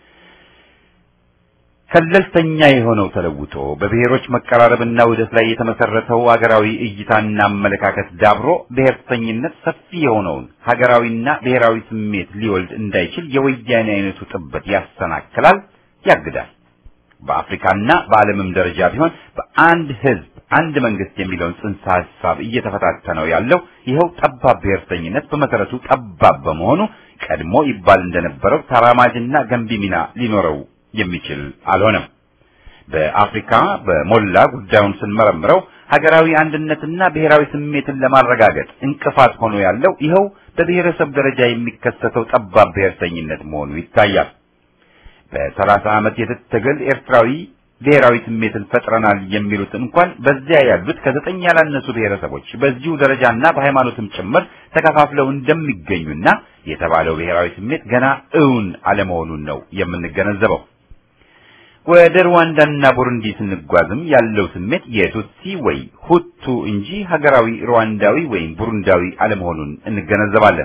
ከለልተኛ የሆነው ተለውጦ በብሔሮች መቀራረብና ውህደት ላይ የተመሰረተው ሀገራዊ እይታና አመለካከት ዳብሮ ብሔርተኝነት ሰፊ የሆነውን ሀገራዊና ብሔራዊ ስሜት ሊወልድ እንዳይችል የወያኔ አይነቱ ጥበት ያሰናክላል፣ ያግዳል። በአፍሪካና በዓለምም ደረጃ ቢሆን በአንድ ህዝብ አንድ መንግስት የሚለውን ጽንሰ ሐሳብ እየተፈታተነው ያለው ይኸው ጠባብ ብሔርተኝነት በመሰረቱ ጠባብ በመሆኑ ቀድሞ ይባል እንደነበረው ተራማጅና ገንቢ ሚና ሊኖረው የሚችል አልሆነም። በአፍሪካ በሞላ ጉዳዩን ስንመረምረው ሀገራዊ አንድነትና ብሔራዊ ስሜትን ለማረጋገጥ እንቅፋት ሆኖ ያለው ይኸው በብሔረሰብ ደረጃ የሚከሰተው ጠባብ ብሔርተኝነት መሆኑ ይታያል። በሰላሳ ዓመት የትጥቅ ትግል ኤርትራዊ ብሔራዊ ስሜትን ፈጥረናል የሚሉት እንኳን በዚያ ያሉት ከዘጠኝ ያላነሱ ብሔረሰቦች በዚሁ ደረጃና በሃይማኖትም ጭምር ተከፋፍለው እንደሚገኙና የተባለው ብሔራዊ ስሜት ገና እውን አለመሆኑን ነው የምንገነዘበው። ወደ ሩዋንዳና ቡሩንዲ ስንጓዝም ያለው ስሜት የቱትሲ ወይ ሁቱ እንጂ ሀገራዊ ሩዋንዳዊ ወይም ቡሩንዳዊ አለመሆኑን እንገነዘባለን።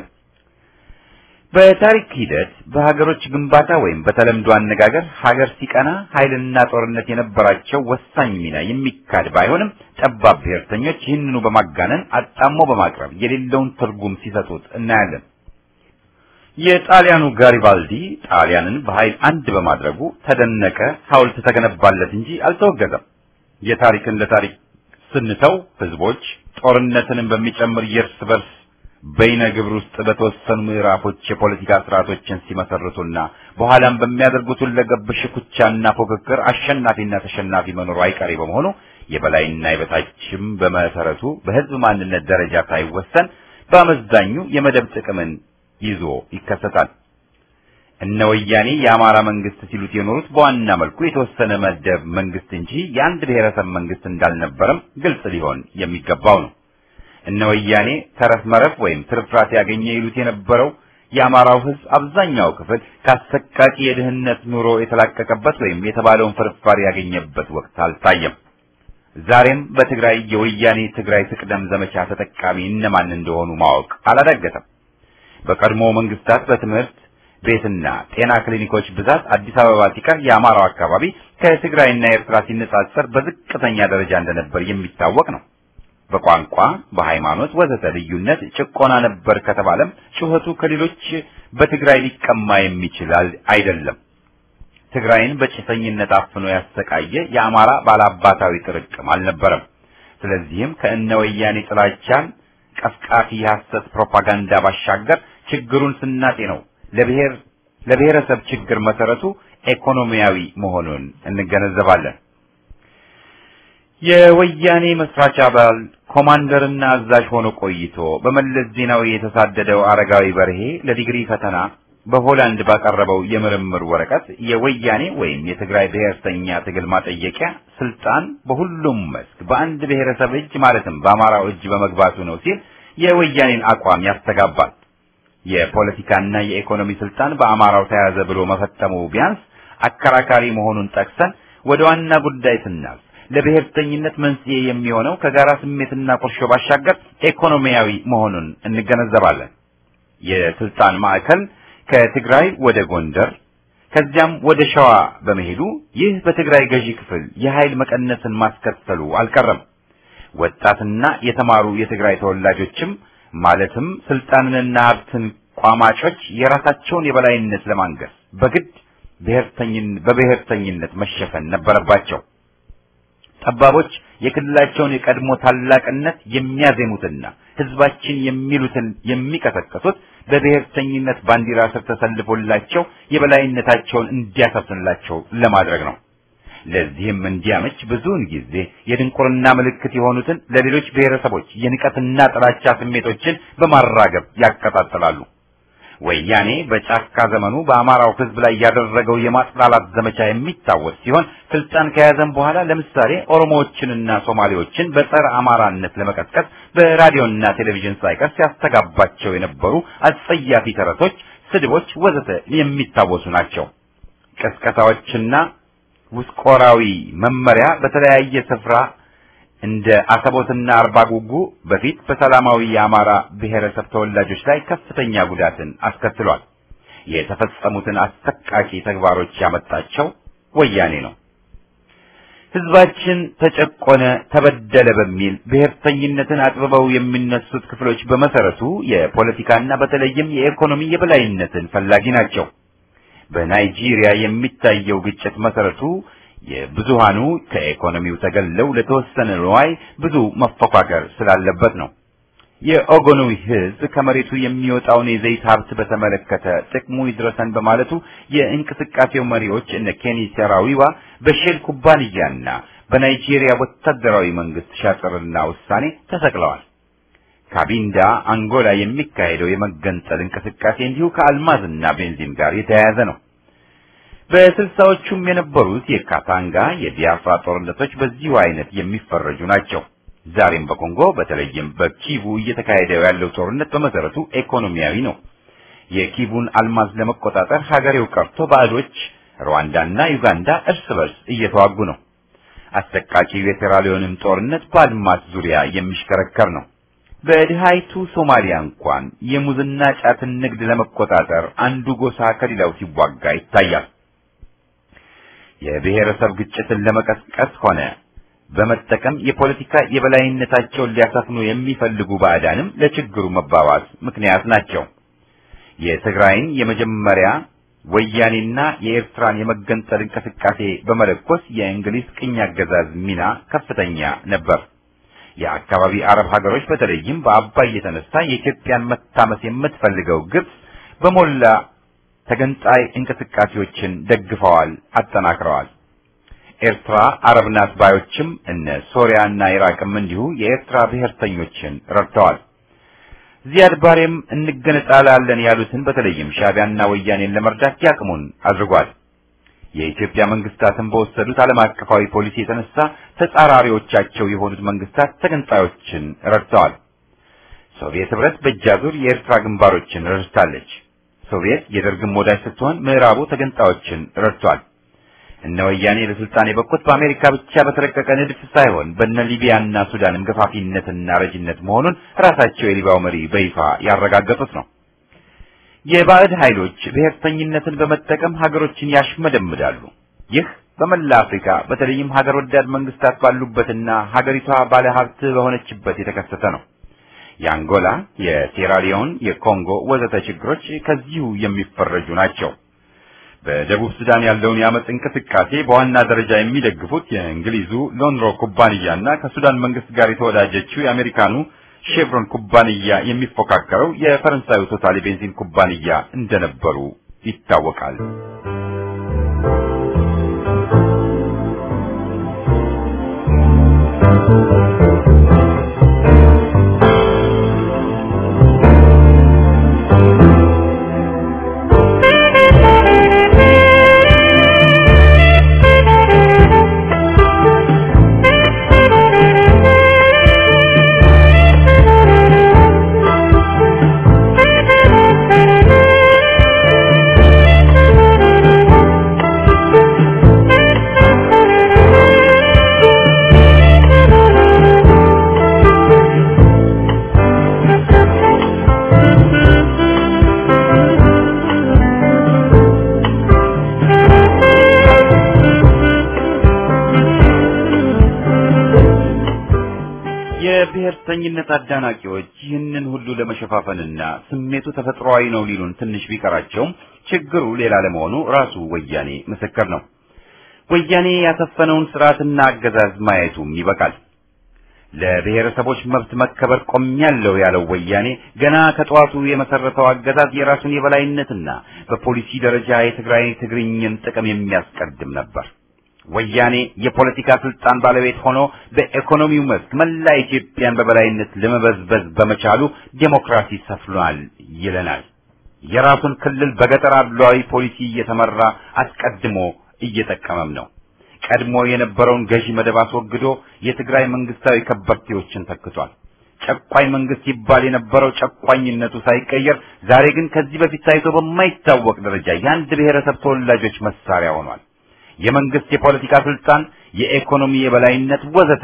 በታሪክ ሂደት በሀገሮች ግንባታ ወይም በተለምዶ አነጋገር ሀገር ሲቀና ኃይልና ጦርነት የነበራቸው ወሳኝ ሚና የሚካድ ባይሆንም ጠባብ ብሔርተኞች ይህንኑ በማጋነን አጣሞ በማቅረብ የሌለውን ትርጉም ሲሰጡት እናያለን። የጣሊያኑ ጋሪባልዲ ጣሊያንን በኃይል አንድ በማድረጉ ተደነቀ፣ ሐውልት ተገነባለት እንጂ አልተወገዘም። የታሪክን ለታሪክ ስንተው ህዝቦች ጦርነትንም በሚጨምር የእርስ በርስ በይነ ግብር ውስጥ በተወሰኑ ምዕራፎች የፖለቲካ ስርዓቶችን ሲመሰርቱና በኋላም በሚያደርጉት ሁለገብ ሽኩቻና ፉክክር አሸናፊና ተሸናፊ መኖሩ አይቀሬ በመሆኑ የበላይና የበታችም በመሰረቱ በህዝብ ማንነት ደረጃ ሳይወሰን በአመዛኙ የመደብ ጥቅምን ይዞ ይከሰታል። እነ ወያኔ የአማራ መንግስት ሲሉት የኖሩት በዋና መልኩ የተወሰነ መደብ መንግስት እንጂ የአንድ ብሔረሰብ መንግስት እንዳልነበረም ግልጽ ሊሆን የሚገባው ነው። እነ ወያኔ ተረፍ መረፍ ወይም ትርፍራፊ ያገኘ ይሉት የነበረው የአማራው ህዝብ አብዛኛው ክፍል ከአሰቃቂ የድህነት ኑሮ የተላቀቀበት ወይም የተባለውን ፍርፋሪ ያገኘበት ወቅት አልታየም። ዛሬም በትግራይ የወያኔ ትግራይ ትቅደም ዘመቻ ተጠቃሚ እነማን እንደሆኑ ማወቅ አላዳገተም። በቀድሞ መንግስታት በትምህርት ቤትና ጤና ክሊኒኮች ብዛት አዲስ አበባ ሲቀር የአማራው አካባቢ ከትግራይና ኤርትራ ሲነጻጸር በዝቅተኛ ደረጃ እንደነበር የሚታወቅ ነው። በቋንቋ፣ በሃይማኖት ወዘተ ልዩነት ጭቆና ነበር ከተባለም ጩኸቱ ከሌሎች በትግራይ ሊቀማ የሚችል አይደለም። ትግራይን በጭሰኝነት አፍኖ ያሰቃየ የአማራ ባላባታዊ ጥርቅም አልነበረም። ስለዚህም ከእነ ወያኔ ጥላቻን ቀፍቃፊ የሐሰት ፕሮፓጋንዳ ባሻገር ችግሩን ስናጤ ነው ለብሔር ለብሔረሰብ ችግር መሰረቱ ኢኮኖሚያዊ መሆኑን እንገነዘባለን። የወያኔ መስራች አባል ኮማንደርና አዛዥ ሆኖ ቆይቶ በመለስ ዜናዊ የተሳደደው አረጋዊ በርሄ ለዲግሪ ፈተና በሆላንድ ባቀረበው የምርምር ወረቀት የወያኔ ወይም የትግራይ ብሔርተኛ ትግል ማጠየቂያ ስልጣን በሁሉም መስክ በአንድ ብሔረሰብ እጅ ማለትም በአማራው እጅ በመግባቱ ነው ሲል የወያኔን አቋም ያስተጋባል። የፖለቲካና የኢኮኖሚ ስልጣን በአማራው ተያዘ ብሎ መፈተሙ ቢያንስ አከራካሪ መሆኑን ጠቅሰን ወደ ዋና ጉዳይ ስናልፍ ለብሔርተኝነት መንስኤ የሚሆነው ከጋራ ስሜትና ቁርሾ ባሻገር ኢኮኖሚያዊ መሆኑን እንገነዘባለን። የስልጣን ማዕከል ከትግራይ ወደ ጎንደር ከዚያም ወደ ሸዋ በመሄዱ ይህ በትግራይ ገዢ ክፍል የኃይል መቀነስን ማስከተሉ አልቀረም። ወጣትና የተማሩ የትግራይ ተወላጆችም ማለትም ስልጣንንና ሀብትን ቋማጮች የራሳቸውን የበላይነት ለማንገስ በግድ ብሔርተኝን በብሔርተኝነት መሸፈን ነበረባቸው። ጠባቦች የክልላቸውን የቀድሞ ታላቅነት የሚያዜሙትና ህዝባችን የሚሉትን የሚቀሰቅሱት በብሔርተኝነት ባንዲራ ስር ተሰልፎላቸው የበላይነታቸውን እንዲያሰፍንላቸው ለማድረግ ነው። ለዚህም እንዲያመች ብዙውን ጊዜ የድንቁርና ምልክት የሆኑትን ለሌሎች ብሔረሰቦች የንቀትና ጥላቻ ስሜቶችን በማራገብ ያቀጣጥላሉ። ወያኔ በጫካ ዘመኑ በአማራው ህዝብ ላይ ያደረገው የማጥላላት ዘመቻ የሚታወስ ሲሆን ስልጣን ከያዘም በኋላ ለምሳሌ ኦሮሞዎችንና ሶማሌዎችን በጸረ አማራነት ለመቀስቀስ በራዲዮና ቴሌቪዥን ሳይቀር ሲያስተጋባቸው የነበሩ አጸያፊ ተረቶች፣ ስድቦች ወዘተ የሚታወሱ ናቸው። ቅስቀሳዎችና ውስቆራዊ መመሪያ በተለያየ ስፍራ እንደ አሰቦትና አርባ ጉጉ በፊት በሰላማዊ የአማራ ብሔረሰብ ተወላጆች ላይ ከፍተኛ ጉዳትን አስከትሏል። የተፈጸሙትን አሰቃቂ ተግባሮች ያመጣቸው ወያኔ ነው። ህዝባችን ተጨቆነ፣ ተበደለ በሚል ብሔርተኝነትን አጥብበው የሚነሱት ክፍሎች በመሰረቱ የፖለቲካና በተለይም የኢኮኖሚ የበላይነትን ፈላጊ ናቸው። በናይጄሪያ የሚታየው ግጭት መሰረቱ የብዙሃኑ ከኢኮኖሚው ተገለው ለተወሰነ ንዋይ ብዙ መፎካከር ስላለበት ነው። የኦጎኑ ህዝብ ከመሬቱ የሚወጣውን የዘይት ሀብት በተመለከተ ጥቅሙ ይድረሰን በማለቱ የእንቅስቃሴው መሪዎች እነ ኬኒ ሴራዊዋ በሼል ኩባንያና በናይጄሪያ ወታደራዊ መንግስት ሻጥርና ውሳኔ ተሰቅለዋል። ካቢንዳ አንጎላ የሚካሄደው የመገንጠል እንቅስቃሴ እንዲሁ ከአልማዝና ቤንዚን ጋር የተያያዘ ነው። በስልሳዎቹም የነበሩት የካታንጋ የቢያፍራ ጦርነቶች በዚሁ አይነት የሚፈረጁ ናቸው። ዛሬም በኮንጎ በተለይም በኪቡ እየተካሄደ ያለው ጦርነት በመሰረቱ ኢኮኖሚያዊ ነው። የኪቡን አልማዝ ለመቆጣጠር ሀገሬው ቀርቶ ባዕዶች ሩዋንዳና ዩጋንዳ እርስ በርስ እየተዋጉ ነው። አሰቃቂው የሴራሊዮንም ጦርነት በአልማዝ ዙሪያ የሚሽከረከር ነው። በድሃይቱ ሶማሊያ እንኳን የሙዝና ጫትን ንግድ ለመቆጣጠር አንዱ ጎሳ ከሌላው ሲዋጋ ይታያል። የብሔረሰብ ግጭትን ለመቀስቀስ ሆነ በመጠቀም የፖለቲካ የበላይነታቸውን ሊያሰፍኑ የሚፈልጉ ባዕዳንም ለችግሩ መባባስ ምክንያት ናቸው። የትግራይን የመጀመሪያ ወያኔና የኤርትራን የመገንጠል እንቅስቃሴ በመለኮስ የእንግሊዝ ቅኝ አገዛዝ ሚና ከፍተኛ ነበር። የአካባቢ አረብ ሀገሮች በተለይም በአባይ የተነሳ የኢትዮጵያን መታመስ የምትፈልገው ግብጽ በሞላ ተገንጣይ እንቅስቃሴዎችን ደግፈዋል፣ አጠናክረዋል። ኤርትራ አረብ ናት ባዮችም እነ ሶሪያና ኢራቅም እንዲሁ የኤርትራ ብሔርተኞችን ረድተዋል። ዚያድ ባሬም እንገነጣላለን ያሉትን በተለይም ሻዕቢያና ወያኔን ለመርዳት ያቅሙን አድርጓል። የኢትዮጵያ መንግስታትን በወሰዱት ዓለም አቀፋዊ ፖሊሲ የተነሳ ተጻራሪዎቻቸው የሆኑት መንግስታት ተገንጣዮችን ረድተዋል። ሶቪየት ህብረት በእጃዙር የኤርትራ ግንባሮችን ረድታለች። ሶቪየት የደርግም ወዳጅ ስትሆን ምዕራቡ ተገንጣዮችን ረድቷል። እነ ወያኔ ለስልጣን የበቁት በአሜሪካ ብቻ በተረቀቀ ንድፍ ሳይሆን በነ ሊቢያና ሱዳንም ገፋፊነትና ረጅነት መሆኑን ራሳቸው የሊቢያው መሪ በይፋ ያረጋገጡት ነው። የባዕድ ኃይሎች ብሔርተኝነትን በመጠቀም ሀገሮችን ያሽመደምዳሉ። ይህ በመላ አፍሪካ በተለይም ሀገር ወዳድ መንግስታት ባሉበትና ሀገሪቷ ባለ ሀብት በሆነችበት የተከሰተ ነው። የአንጎላ፣ የሴራሊዮን፣ የኮንጎ ወዘተ ችግሮች ከዚሁ የሚፈረጁ ናቸው። በደቡብ ሱዳን ያለውን የአመፅ እንቅስቃሴ በዋና ደረጃ የሚደግፉት የእንግሊዙ ሎንሮ ኩባንያና ከሱዳን መንግስት ጋር የተወዳጀችው የአሜሪካኑ ሼቭሮን ኩባንያ የሚፎካከረው የፈረንሳዩ ቶታል ቤንዚን ኩባንያ እንደነበሩ ይታወቃል። የብሔርተኝነት አዳናቂዎች ይህንን ሁሉ ለመሸፋፈንና ስሜቱ ተፈጥሯዊ ነው ሊሉን ትንሽ ቢቀራቸውም ችግሩ ሌላ ለመሆኑ ራሱ ወያኔ ምስክር ነው። ወያኔ ያሰፈነውን ስርዓትና አገዛዝ ማየቱም ይበቃል። ለብሔረሰቦች መብት መከበር ቆሜያለሁ ያለው ወያኔ ገና ከጠዋቱ የመሰረተው አገዛዝ የራሱን የበላይነትና በፖሊሲ ደረጃ የትግራይ ትግርኝን ጥቅም የሚያስቀድም ነበር። ወያኔ የፖለቲካ ስልጣን ባለቤት ሆኖ በኢኮኖሚው መስክ መላ ኢትዮጵያን በበላይነት ለመበዝበዝ በመቻሉ ዴሞክራሲ ሰፍኗል ይለናል። የራሱን ክልል በገጠር አድሏዊ ፖሊሲ እየተመራ አስቀድሞ እየጠቀመም ነው። ቀድሞ የነበረውን ገዢ መደብ አስወግዶ የትግራይ መንግስታዊ ከበርቴዎችን ተክቷል። ጨቋኝ መንግስት ይባል የነበረው ጨቋኝነቱ ሳይቀየር ዛሬ ግን ከዚህ በፊት ታይቶ በማይታወቅ ደረጃ የአንድ ብሔረሰብ ተወላጆች መሳሪያ ሆኗል። የመንግስት የፖለቲካ ስልጣን፣ የኢኮኖሚ የበላይነት ወዘተ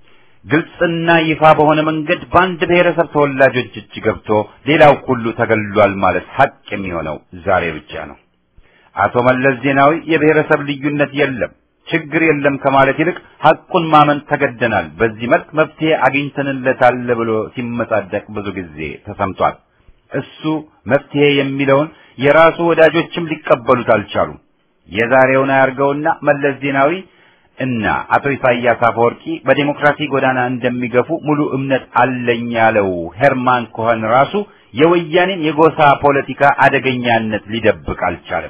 ግልጽና ይፋ በሆነ መንገድ በአንድ ብሔረሰብ ተወላጆች እጅ ገብቶ ሌላው ሁሉ ተገሏል ማለት ሀቅ የሚሆነው ዛሬ ብቻ ነው። አቶ መለስ ዜናዊ የብሔረሰብ ልዩነት የለም ችግር የለም ከማለት ይልቅ ሐቁን ማመን ተገደናል፣ በዚህ መልክ መፍትሄ አግኝተንለታል ብሎ ሲመጻደቅ ብዙ ጊዜ ተሰምቷል። እሱ መፍትሄ የሚለውን የራሱ ወዳጆችም ሊቀበሉት አልቻሉም። የዛሬውን አያርገውና መለስ ዜናዊ እና አቶ ኢሳያስ አፈወርቂ በዴሞክራሲ ጎዳና እንደሚገፉ ሙሉ እምነት አለኝ ያለው ሄርማን ኮኸን ራሱ የወያኔን የጎሳ ፖለቲካ አደገኛነት ሊደብቅ አልቻለም።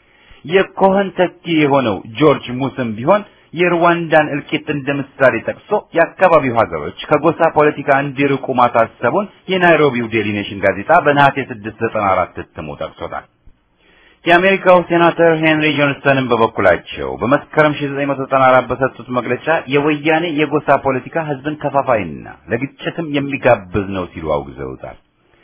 የኮኸን ተኪ የሆነው ጆርጅ ሙስም ቢሆን የሩዋንዳን እልቂት እንደ ምሳሌ ጠቅሶ የአካባቢው ሀገሮች ከጎሳ ፖለቲካ እንዲርቁ ማሳሰቡን የናይሮቢው ዴሊ ኔሽን ጋዜጣ በነሐሴ 694 እትሙ ጠቅሶታል። የአሜሪካው ሴናተር ሄንሪ ጆንስተንን በበኩላቸው በመስከረም 1994 በሰጡት መግለጫ የወያኔ የጎሳ ፖለቲካ ሕዝብን ከፋፋይና ለግጭትም የሚጋብዝ ነው ሲሉ አውግዘውታል።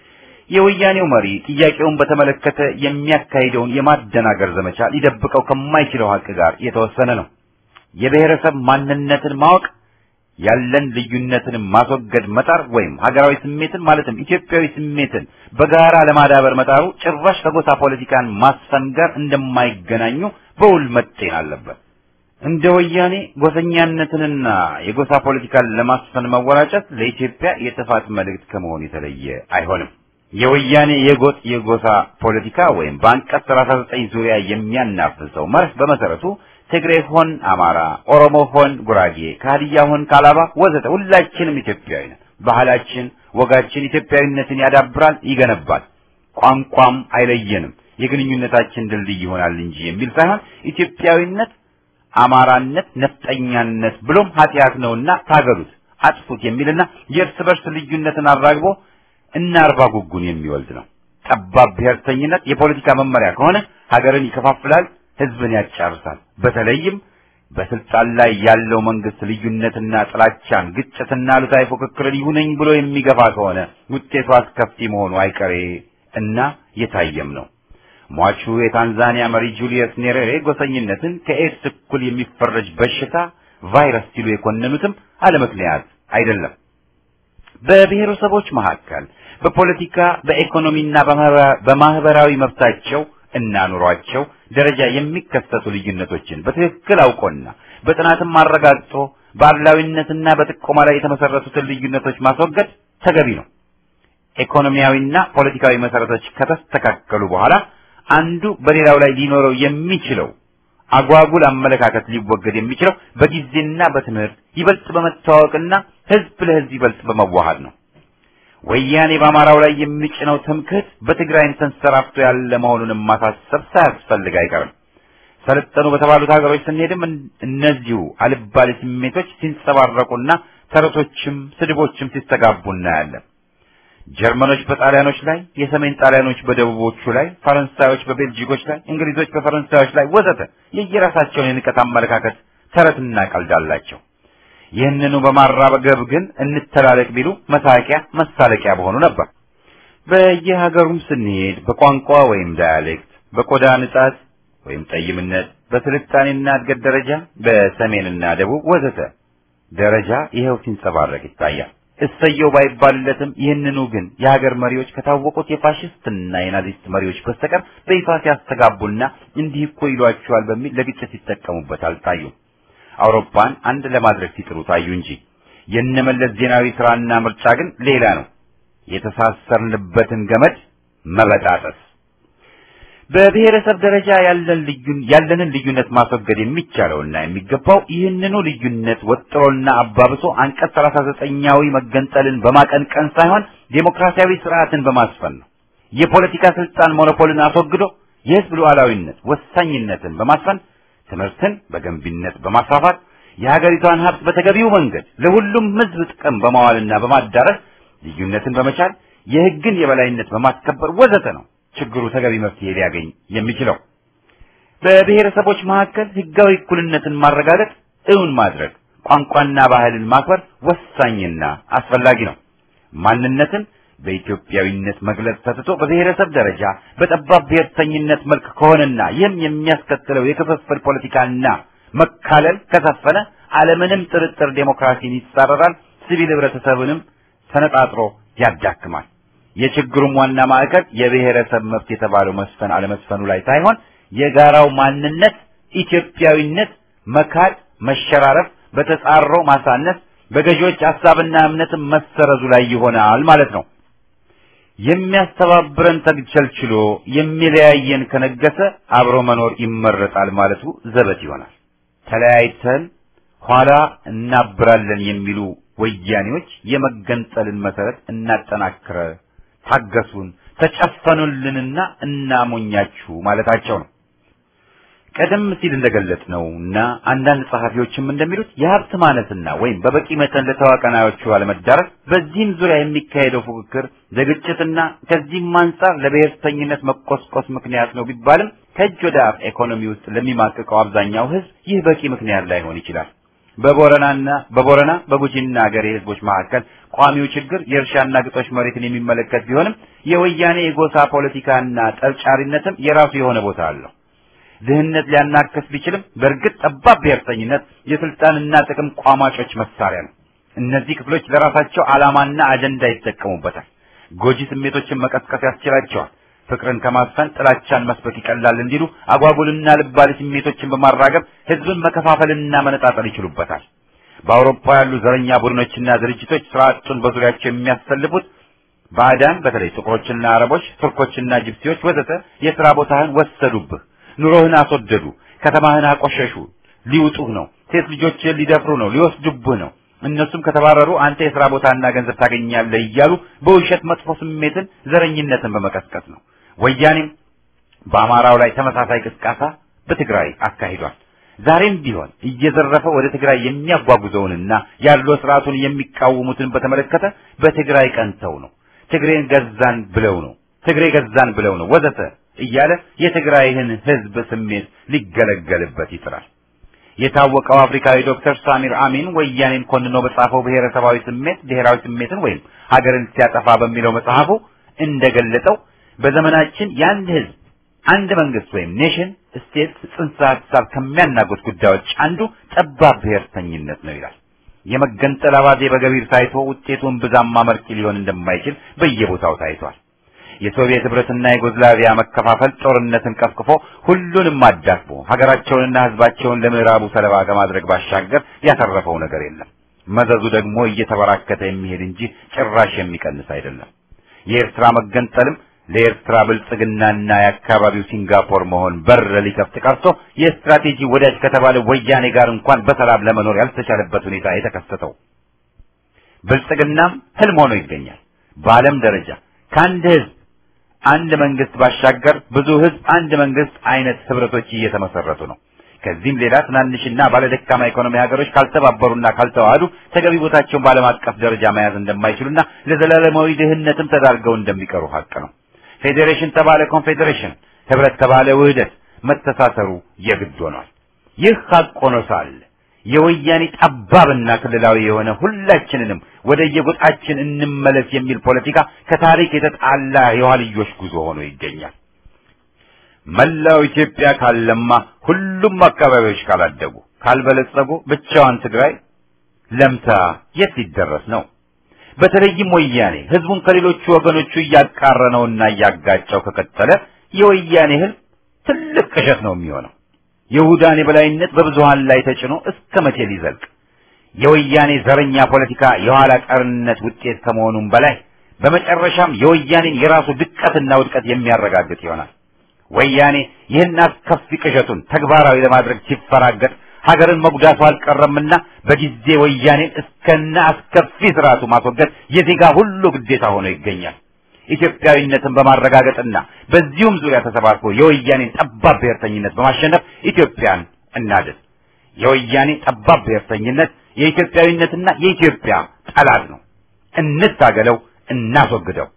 የወያኔው መሪ ጥያቄውን በተመለከተ የሚያካሂደውን የማደናገር ዘመቻ ሊደብቀው ከማይችለው ሀቅ ጋር የተወሰነ ነው። የብሔረሰብ ማንነትን ማወቅ ያለን ልዩነትን ማስወገድ መጣር ወይም ሀገራዊ ስሜትን ማለትም ኢትዮጵያዊ ስሜትን በጋራ ለማዳበር መጣሩ ጭራሽ ከጎሳ ፖለቲካን ማስፈን ጋር እንደማይገናኙ በውል መጤን አለበት። እንደ ወያኔ ጎሰኛነትንና የጎሳ ፖለቲካን ለማስፈን መወራጨት ለኢትዮጵያ የጥፋት መልእክት ከመሆን የተለየ አይሆንም። የወያኔ የጎጥ የጎሳ ፖለቲካ ወይም በአንቀጽ 39 ዙሪያ የሚያናፍሰው መርህ በመሰረቱ ትግሬ ሆን አማራ፣ ኦሮሞ ሆን ጉራጌ፣ ከሀዲያ ሆን ካላባ ወዘተ ሁላችንም ኢትዮጵያዊ ነን። ባህላችን፣ ወጋችን ኢትዮጵያዊነትን ያዳብራል፣ ይገነባል። ቋንቋም አይለየንም፣ የግንኙነታችን ድልድይ ይሆናል እንጂ የሚል ሳይሆን ኢትዮጵያዊነት፣ አማራነት፣ ነፍጠኛነት ብሎም ኃጢአት ነውና ታገሉት፣ አጥፉት የሚልና የእርስ በርስ ልዩነትን አራግቦ እና አርባ ጉጉን የሚወልድ ነው። ጠባብ ብሔርተኝነት የፖለቲካ መመሪያ ከሆነ ሀገርን ይከፋፍላል፣ ህዝብን ያጫርሳል። በተለይም በስልጣን ላይ ያለው መንግስት ልዩነትና ጥላቻን፣ ግጭትና አሉታዊ ፉክክርን ይሁነኝ ብሎ የሚገፋ ከሆነ ውጤቱ አስከፊ መሆኑ አይቀሬ እና የታየም ነው። ሟቹ የታንዛኒያ መሪ ጁሊየስ ኔሬሬ ጎሰኝነትን ከኤድስ እኩል የሚፈረጅ በሽታ ቫይረስ ሲሉ የኮነኑትም አለ ምክንያት አይደለም። በብሔረሰቦች መካከል በፖለቲካ በኢኮኖሚና በማህበራዊ መብታቸው እና ኑሯቸው ደረጃ የሚከሰቱ ልዩነቶችን በትክክል አውቆና በጥናትም አረጋግጦ በአድላዊነትና በጥቆማ ላይ የተመሰረቱትን ልዩነቶች ማስወገድ ተገቢ ነው። ኢኮኖሚያዊና ፖለቲካዊ መሰረቶች ከተስተካከሉ በኋላ አንዱ በሌላው ላይ ሊኖረው የሚችለው አጓጉል አመለካከት ሊወገድ የሚችለው በጊዜና በትምህርት ይበልጥ በመተዋወቅና ህዝብ ለህዝብ ይበልጥ በመዋሃድ ነው። ወያኔ በአማራው ላይ የሚጭነው ትምክህት በትግራይም ተንሰራፍቶ ያለ መሆኑንም ማሳሰብ ሳያስፈልግ አይቀርም። ሰለጠኑ በተባሉት ሀገሮች ስንሄድም እነዚሁ አልባሌ ስሜቶች ሲንጸባረቁና ተረቶችም ስድቦችም ሲስተጋቡ እናያለን። ጀርመኖች በጣሊያኖች ላይ፣ የሰሜን ጣሊያኖች በደቡቦቹ ላይ፣ ፈረንሳዮች በቤልጂኮች ላይ፣ እንግሊዞች በፈረንሳዮች ላይ ወዘተ የየራሳቸውን የንቀት አመለካከት ተረትና ቀልድ አላቸው። ይህንኑ በማራገብ ግን እንተላለቅ ቢሉ መሳቂያ መሳለቂያ በሆኑ ነበር። በየሀገሩም ስንሄድ በቋንቋ ወይም ዳያሌክት፣ በቆዳ ንጻት ወይም ጠይምነት፣ በስልጣኔና እድገት ደረጃ በሰሜንና ደቡብ ወዘተ ደረጃ ይኸው ሲንጸባረቅ ይታያል። እሰየው ባይባልለትም ይህንኑ ግን የሀገር መሪዎች ከታወቁት የፋሽስትና የናዚስት መሪዎች በስተቀር በይፋ ሲያስተጋቡና እንዲህ እኮ ይሏቸዋል በሚል ለግጭት ሲጠቀሙበት አልታዩም። አውሮፓን አንድ ለማድረግ ሲጥሩ ታዩ እንጂ የነመለስ ዜናዊ ስራና ምርጫ ግን ሌላ ነው። የተሳሰርንበትን ገመድ መበጣጠስ። በብሔረሰብ ደረጃ ያለን ልዩን ያለንን ልዩነት ማስወገድ የሚቻለውና የሚገባው ይህንኑ ልዩነት ወጥሮና አባብሶ አንቀጽ 39ኛዊ መገንጠልን በማቀንቀን ሳይሆን ዴሞክራሲያዊ ስርዓትን በማስፈን ነው። የፖለቲካ ስልጣን ሞኖፖልን አስወግዶ የህዝብ ሉዓላዊነት ወሳኝነትን በማስፈን ትምህርትን በገንቢነት በማስፋፋት የሀገሪቷን ሀብት በተገቢው መንገድ ለሁሉም ህዝብ ጥቅም በማዋልና በማዳረስ ልዩነትን በመቻል የህግን የበላይነት በማስከበር ወዘተ ነው ችግሩ ተገቢ መፍትሄ ሊያገኝ የሚችለው። በብሔረሰቦች መካከል ህጋዊ እኩልነትን ማረጋገጥ፣ እውን ማድረግ፣ ቋንቋና ባህልን ማክበር ወሳኝና አስፈላጊ ነው። ማንነትን በኢትዮጵያዊነት መግለጽ ተትቶ በብሔረሰብ ደረጃ በጠባብ ብሔርተኝነት መልክ ከሆነና ይህም የሚያስከትለው የክፍፍል ፖለቲካና መካለል ከሰፈነ አለምንም ጥርጥር ዴሞክራሲን ይጻረራል፣ ሲቪል ህብረተሰብንም ተነጣጥሮ ያዳክማል። የችግሩም ዋና ማዕከል የብሔረሰብ መብት የተባለው መስፈን አለመስፈኑ ላይ ሳይሆን የጋራው ማንነት ኢትዮጵያዊነት መካድ፣ መሸራረፍ፣ በተጻሮ ማሳነስ፣ በገዢዎች ሀሳብና እምነትም መሰረዙ ላይ ይሆናል ማለት ነው። የሚያስተባብረን ተግቸልችሎ የሚለያየን ከነገሰ አብሮ መኖር ይመረጣል ማለቱ ዘበት ይሆናል። ተለያይተን ኋላ እናብራለን የሚሉ ወያኔዎች የመገንጠልን መሰረት እናጠናክረ ታገሱን፣ ተጨፈኑልንና እናሞኛችሁ ማለታቸው ነው። ቀደም ሲል እንደገለጽነው እና አንዳንድ ጸሐፊዎችም እንደሚሉት የሀብት ማነስና ወይም በበቂ መጠን ለተዋቀናዮቹ አለመዳረስ በዚህም ዙሪያ የሚካሄደው ፉክክር ለግጭትና ከዚህም አንጻር ለብሔርተኝነት መቆስቆስ ምክንያት ነው ቢባልም ከእጅ ወደ አፍ ኢኮኖሚ ውስጥ ለሚማቅቀው አብዛኛው ሕዝብ ይህ በቂ ምክንያት ላይሆን ይችላል። በቦረናና በቦረና በጉጂና ሀገሬ ህዝቦች መካከል ቋሚው ችግር የእርሻና ግጦሽ መሬትን የሚመለከት ቢሆንም የወያኔ የጎሳ ፖለቲካና ጠብጫሪነትም የራሱ የሆነ ቦታ አለው። ድህነት ሊያናክስ ቢችልም በእርግጥ ጠባብ ብሔርተኝነት የስልጣንና ጥቅም ቋማጮች መሳሪያ ነው። እነዚህ ክፍሎች ለራሳቸው ዓላማና አጀንዳ ይጠቀሙበታል። ጎጂ ስሜቶችን መቀስቀስ ያስችላቸዋል። ፍቅርን ከማስፈን ጥላቻን መስበክ ይቀላል እንዲሉ አጓጉልና ልባሌ ስሜቶችን በማራገብ ህዝብን መከፋፈልና መነጣጠል ይችሉበታል። በአውሮፓ ያሉ ዘረኛ ቡድኖችና ድርጅቶች ስራ አጡን በዙሪያቸው የሚያሰልፉት ባዕዳን በተለይ ጥቁሮችና አረቦች፣ ቱርኮችና ጅፕሲዎች ወዘተ የሥራ ቦታህን ወሰዱብህ፣ ኑሮህን አስወደዱ፣ ከተማህን አቆሸሹ፣ ሊውጡህ ነው፣ ሴት ልጆችህን ሊደፍሩ ነው፣ ሊወስዱብህ ነው። እነሱም ከተባረሩ አንተ የሥራ ቦታና ገንዘብ ታገኛለህ እያሉ በውሸት መጥፎ ስሜትን፣ ዘረኝነትን በመቀስቀስ ነው። ወያኔም በአማራው ላይ ተመሳሳይ ቅስቃሳ በትግራይ አካሂዷል። ዛሬም ቢሆን እየዘረፈ ወደ ትግራይ የሚያጓጉዘውንና ያለው ስርዓቱን የሚቃወሙትን በተመለከተ በትግራይ ቀንተው ነው፣ ትግሬን ገዛን ብለው ነው፣ ትግሬ ገዛን ብለው ነው ወዘተ እያለ የትግራይን ህዝብ ስሜት ሊገለገልበት ይጥራል። የታወቀው አፍሪካዊ ዶክተር ሳሚር አሚን ወያኔን ኮንኖ በጻፈው ብሔረሰባዊ ስሜት ብሔራዊ ስሜትን ወይም ሀገርን ሲያጠፋ በሚለው መጽሐፉ እንደገለጠው በዘመናችን የአንድ ህዝብ አንድ መንግስት ወይም ኔሽን ስቴት ጽንሰ ሀሳብ ከሚያናጉት ጉዳዮች አንዱ ጠባብ ብሔርተኝነት ነው ይላል። የመገንጠል አባዜ በገቢር ታይቶ ውጤቱን ብዛም አመርቂ ሊሆን እንደማይችል በየቦታው ታይቷል። የሶቪየት ህብረትና የዩጎዝላቪያ መከፋፈል ጦርነትን ቀፍቅፎ ሁሉንም አዳክሞ ሀገራቸውንና ህዝባቸውን ለምዕራቡ ሰለባ ከማድረግ ባሻገር ያተረፈው ነገር የለም። መዘዙ ደግሞ እየተበራከተ የሚሄድ እንጂ ጭራሽ የሚቀንስ አይደለም። የኤርትራ መገንጠልም ለኤርትራ ብልጽግናና የአካባቢው ሲንጋፖር መሆን በር ሊከፍት ቀርቶ የስትራቴጂ ወዳጅ ከተባለ ወያኔ ጋር እንኳን በሰላም ለመኖር ያልተቻለበት ሁኔታ የተከሰተው ብልጽግናም ህልም ሆኖ ይገኛል። በዓለም ደረጃ ከአንድ ህዝብ አንድ መንግስት ባሻገር ብዙ ህዝብ አንድ መንግስት አይነት ህብረቶች እየተመሰረቱ ነው። ከዚህም ሌላ ትናንሽና ባለደካማ ኢኮኖሚ ሀገሮች ካልተባበሩና ካልተዋሃዱ ተገቢ ቦታቸውን በዓለም አቀፍ ደረጃ መያዝ እንደማይችሉና ለዘላለማዊ ድህነትም ተዳርገው እንደሚቀሩ ሀቅ ነው። ፌዴሬሽን ተባለ ኮንፌዴሬሽን፣ ህብረት ተባለ ውህደት መተሳሰሩ የግድ ሆኗል። ይህ ሀቅ ሆኖ ሳለ የወያኔ ጠባብና ክልላዊ የሆነ ሁላችንንም ወደ የጎጣችን እንመለስ የሚል ፖለቲካ ከታሪክ የተጣላ የኋልዮሽ ጉዞ ሆኖ ይገኛል። መላው ኢትዮጵያ ካለማ ሁሉም አካባቢዎች ካላደጉ ካልበለጸጉ ብቻዋን ትግራይ ለምታ የት ሊደረስ ነው? በተለይም ወያኔ ህዝቡን ከሌሎቹ ወገኖቹ እያቃረነውና እያጋጨው ከቀጠለ የወያኔ ህልም ትልቅ ቅዠት ነው የሚሆነው። የይሁዳን የበላይነት በብዙሃን ላይ ተጭኖ እስከ መቼ ሊዘልቅ? የወያኔ ዘረኛ ፖለቲካ የኋላ ቀርነት ውጤት ከመሆኑም በላይ በመጨረሻም የወያኔን የራሱ ድቀትና ውድቀት የሚያረጋግጥ ይሆናል። ወያኔ ይህን አስከፊ ቅዠቱን ተግባራዊ ለማድረግ ሲፈራገጥ ሀገርን መጉዳቱ አልቀረምና በጊዜ ወያኔን እስከነ አስከፊ ስርዓቱ ማስወገድ የዜጋ ሁሉ ግዴታ ሆኖ ይገኛል። ኢትዮጵያዊነትን በማረጋገጥና በዚሁም ዙሪያ ተሰባስቦ የወያኔን ጠባብ ብሔርተኝነት በማሸነፍ ኢትዮጵያን እናድን። የወያኔ ጠባብ ብሔርተኝነት የኢትዮጵያዊነትና የኢትዮጵያ ጠላት ነው። እንታገለው፣ እናስወግደው።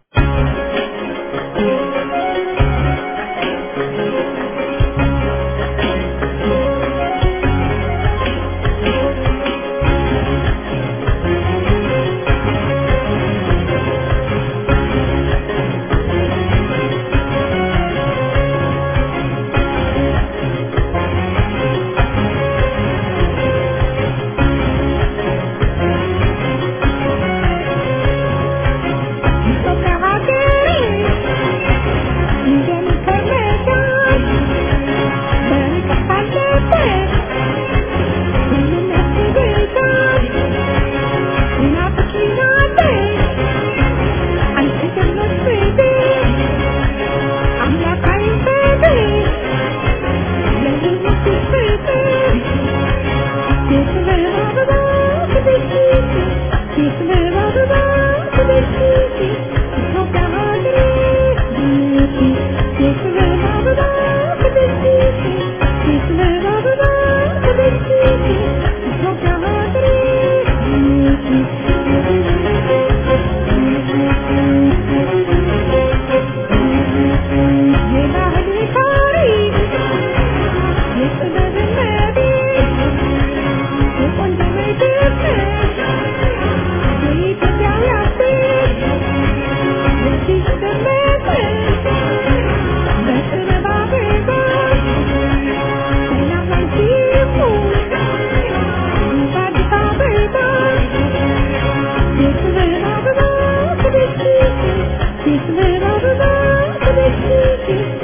Thank you.